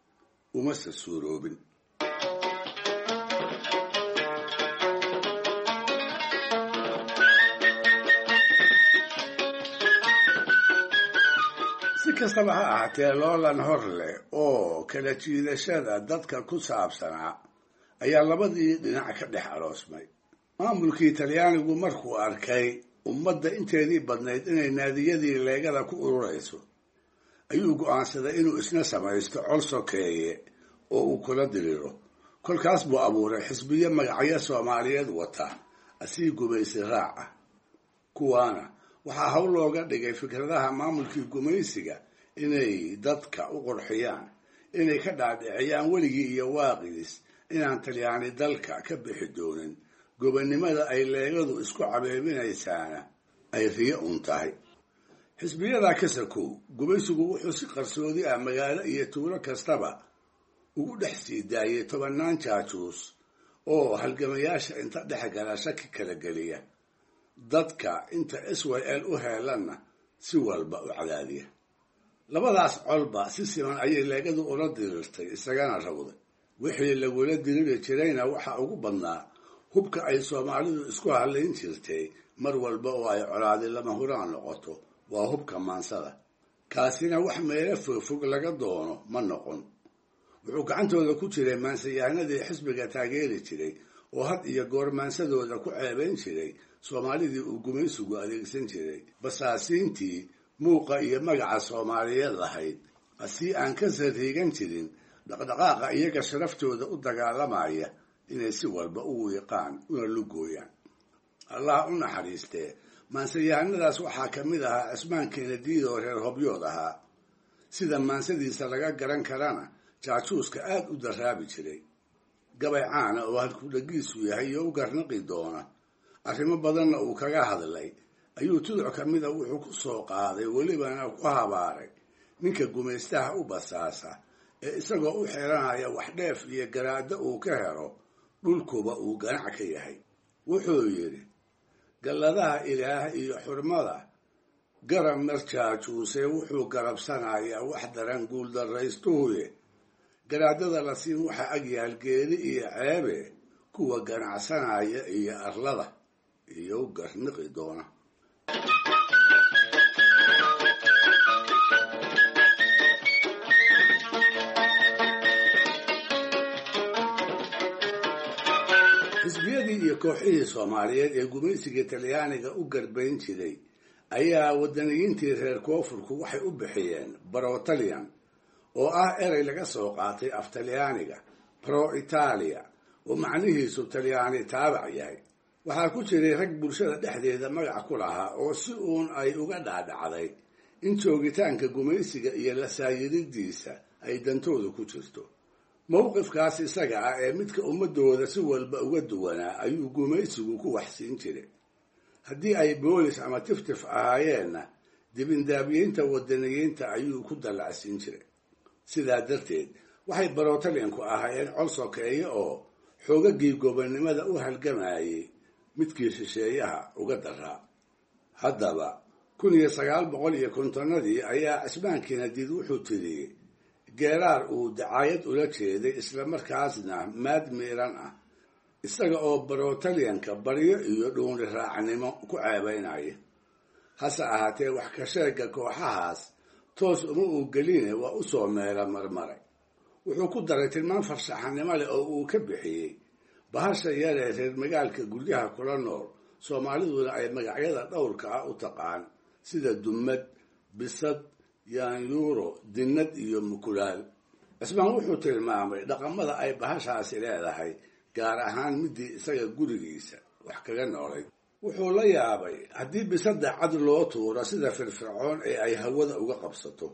umase suuroobin si kastaba ha ahaatee loolan hor leh oo kala jiidashada dadka ku saabsanaa ayaa labadii dhinac ka dhex aroosmay maamulkii talyaanigu markuu arkay ummadda inteedii badnayd inay naadiyadii leegada ku ururayso ayuu go'aansaday inuu isna samaysto col sokeeye oo uu kula diriro kolkaas buu abuuray xisbiyo magacyo soomaaliyeed wata asii gumaysi raac ah kuwaana waxaa hawl looga dhigay fikradaha maamulkii gumaysiga inay dadka u qurxiyaan inay ka dhaadhiciyaan weligii iyo waaqiis inaan talyaani dalka ka bixi doonin gobonnimada ay leegadu isku cabeebinaysaana ay riyo un tahay xisbiyadaa ka sakow gumaysigu wuxuu si qarsoodi ah magaalo iyo tuulo kastaba ugu dhex sii daayay tobannaan jaajuus oo halgamayaasha inta dhex gala shaki kala geliya dadka inta s y l u heelanna si walba u cadaadiya labadaas colba si siman ayay leegadu ula dirirtay isagana rawday wixii lagula diriri jirayna waxaa ugu badnaa hubka ay soomaalidu isku hadlayn jirtay mar walba oo ay colaadi lama huraan noqoto waa hubka maansada kaasina wax meelo fogfog laga doono ma noqon wuxuu gacantooda ku jiray maansayahanadii xisbiga taageeri jiray oo had iyo goor maansadooda ku ceebayn jiray soomaalidii uu gumaysigu adeegsan jiray basaasiintii muuqa iyo magaca soomaaliyeed lahayd asii aan ka sariigan jirin dhaqdhaqaaqa iyaga sharaftooda u dagaalamaya inay si walba u wiiqaan una lugooyaan allah u naxariistee maansayahanadaas waxaa ka mid ahaa cismaan keenadiid oo reer hobyood ahaa sida maansadiisa laga garan karana jaajuuska aad u daraabi jiray gabay caana oo halkudhagiisu yahay iyo u garnaqi doona arrimo badanna uu kaga hadlay ayuu tuduc ka mida wuxuu ku soo qaaday welibana ku habaaray ninka gumaystaha u basaasa ee isagoo u xiranaya wax dheef iyo garaaddo uu ka helo dhulkuba uu ganac ka yahay wuxuu yidhi galladaha ilaah iyo xurmada garab marjaajuuse wuxuu garabsanayaa wax daran guuldarraystuhuye garaadada la siin waxaa agyaal geeri iyo ceebe kuwa ganacsanaya iyo arlada iyo u garniqi doona xisbiyadii iyo kooxihii soomaaliyeed ee gumaysiga talyaaniga u garbayn jiray ayaa wadaniyiintii reer koonfurku waxay u bixiyeen barotalian oo ah erey laga soo qaatay af talyaaniga pro italia oo macnihiisu talyaani taabac yahay waxaa ku jiray rag bulshada dhexdeeda magac ku lahaa oo si uun ay uga dhaadhacday in joogitaanka gumaysiga iyo lasaayiridiisa ay dantooda ku jirto mowqifkaas isaga ah ee midka ummadooda si walba uga duwanaa ayuu gumaysigu ku waxsiin jiray haddii ay boolis ama tiftif ahaayeenna dibindaabiyeynta wadaniyiinta ayuu ku dallacsiin jiray sidaa darteed waxay barotalianku ahaayeen col sokeeye oo xoogagii gobonnimada u halgamayay midkii shisheeyaha uga daraa haddaba kun iyo sagaal boqol iyo kontonnadii ayaa cismaankiina diid wuxuu tiriyey geeraar uu dacaayad ula jeeday islamarkaasna maad miiran ah isaga oo barotalianka baryo iyo dhuuni raacnimo ku ceebaynaya hase ahaatee wax ka sheega kooxahaas toos uma uu geline waa u soo meela marmaray wuxuu ku daray tilmaan farshaxanimo leh oo uu ka bixiyey bahasha yaree reer magaalka guryaha kula nool soomaaliduna ay magacyada dhowrka ah u taqaan sida dumad bisad yaanyuuro dinnad iyo mukulaal cismaan wuxuu tilmaamay dhaqamada ay bahashaasi leedahay gaar ahaan midii isaga gurigiisa wax kaga noolay wuxuu la yaabay haddii bisada cad loo tuuro sida firfircoon ee ay hawada uga qabsato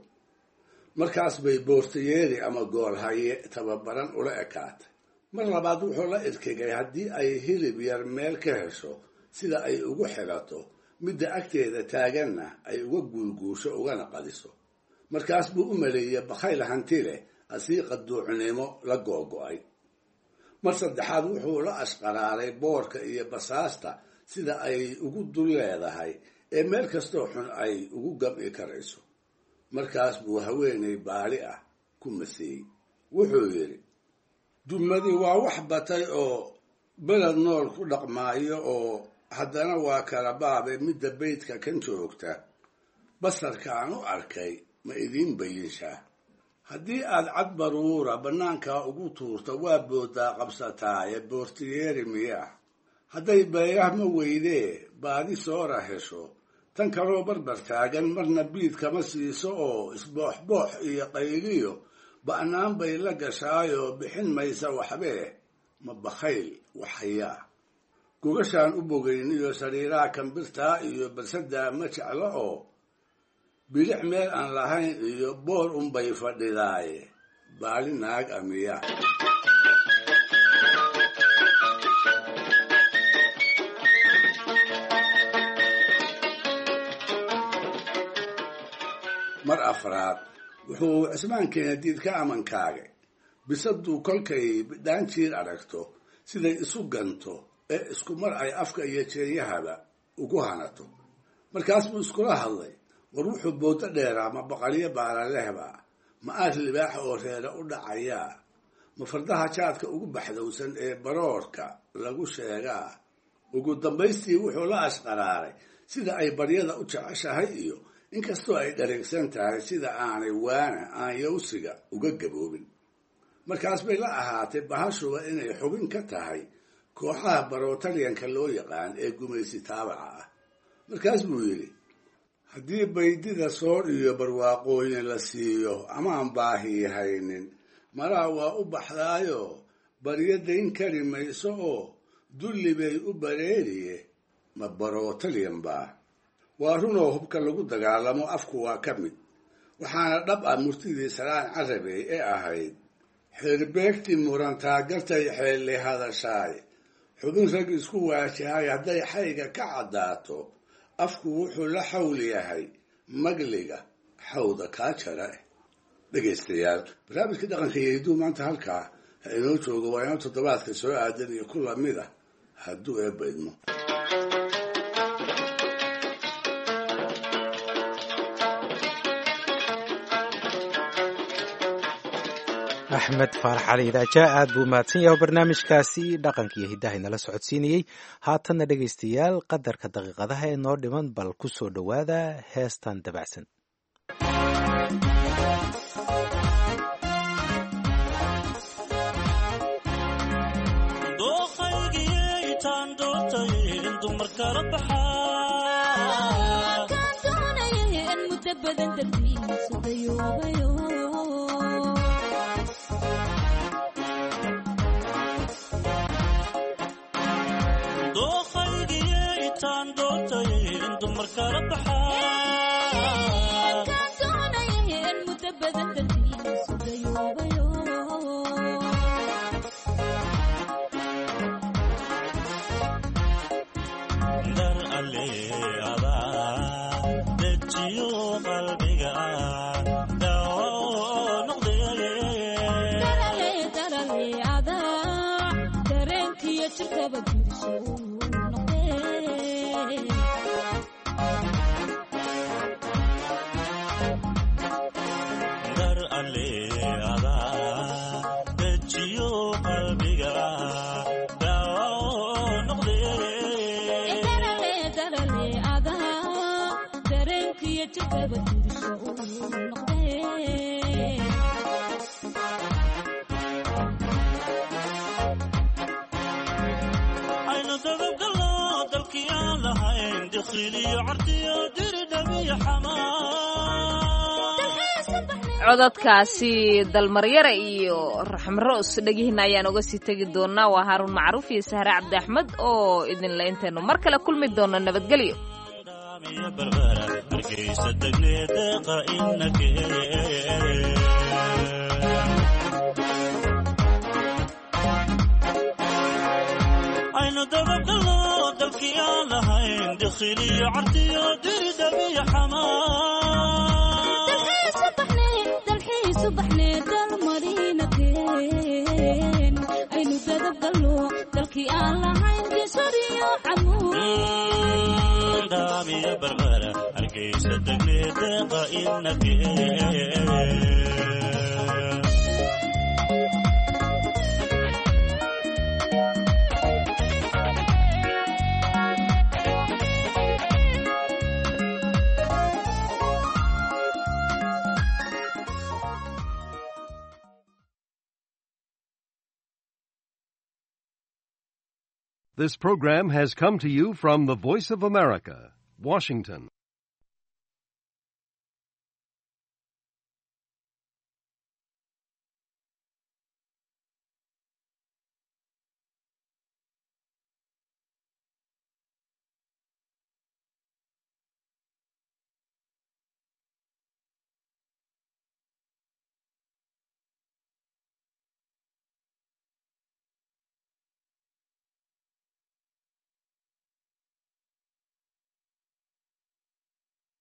markaas bay boortayeeri ama goolhaye tababaran ula ekaatay mar labaad wuxuu la irkigay haddii ay hilib yar meel ka hesho sida ay ugu xilato midda agteeda taaganna ay uga guulguusho ugana qadiso markaas buu u maleeyey bakhayl hanti leh asii qaduucnimo la googo'ay mar saddexaad wuxuu la ashqaraaray boorka iyo basaasta sida ay ugu dul leedahay ee meel kastoo xun ay ugu gam'i karayso markaas buu haweenay baali ah ku maseeyey wuxuu yidhi dumadi waa wax batay oo beled nool ku dhaqmaayo oo haddana waa kala baabe midda beydka kan joogta basarka aan u arkay ma idiin bayinshaa haddii aad cad baruura bannaankaa ugu tuurto waa boodaa qabsataaye boortiyeeri miyaa hadday beeyahma weydee baadi soora hesho tan kaloo barbar taagan marna biid kama siiso oo isbooxboox iyo qayliyo ba'naan bay la gashaayoo bixin maysa waxbee ma bakhayl waxhayaa gogashaan u bogayn iyo sariiraha kambirtaa iyo barsadaa ma jeclo oo bilic meel aan lahayn iyo boor unbay fadhidaaye baali naag amiya mar afraad wuxuu cismaankeena diid ka amankaagay bisaduu kolkay bidhaan jiir aragto siday isu ganto ee isku mar ay afka iyo jeeyahaba ugu hanato markaas buu iskula hadlay war wuxuu boodo dheeraa ma boqolyo baalalehba ma aad libaaxa oo reere u dhacayaa ma fardaha jaadka ugu baxdowsan ee baroorka lagu sheegaa ugu dambaystii wuxuu la ashqaraaray sida ay baryada u jeceshahay iyo inkastoo ay dhareegsan tahay sida aanay waana aan yawsiga uga gaboobin markaas bay la ahaatay bahashuba inay xubin ka tahay kooxaha barotaryanka loo yaqaan ee gumaysi taabaca ah markaas buu yidhi haddii baydida soor iyo barwaaqooyin la siiyo amaan baahii haynin malaa waa u baxdaayo baryo dayn kari mayso oo dulli bay u bareeriye ma barotaryan baa waa runoo hubka lagu dagaalamo afku waa ka mid waxaana dhab ah murtidii salaan carabey ee ahayd xeerbeegti murantaa gartay xeelli hadashaay xubin rag isku waajahay hadday xayga ka caddaato afku wuxuu la xawl yahay magliga xawda kaa jara dhegaystayaal barnaamijka dhaqanka iyo hidduu maanta halkaa ha inoo joogo waa inoo toddobaadka soo aadan iyo ku lamid ah hadduu eebba idmo axmed faarax cali idaaja aad buu mahadsan yahay barnaamijkaasi dhaqanka iyo hiddaha inala socodsiinayey haatanna dhegaystayaal qadarka daqiiqadaha ee noo dhiman bal ku soo dhowaada heestan dabacsan codadkaasi dalmaryare iyo raxmaroos dhegihiina ayaan uga sii tegi doonaa waa haaruun macruuf iyo sahre cabdi axmed oo idinla intaynu mar kale kulmi doono nabadgelyo aynu dabagalo dalkii aan lahayn dikhiliyo cardiyo diridhabiyo aynu dadabgalo dalkii aan lahayn gisoriyo camuudhaamiyo barbara hargeysa degne deeqa inake This program has come to you from the Voice of America, Washington.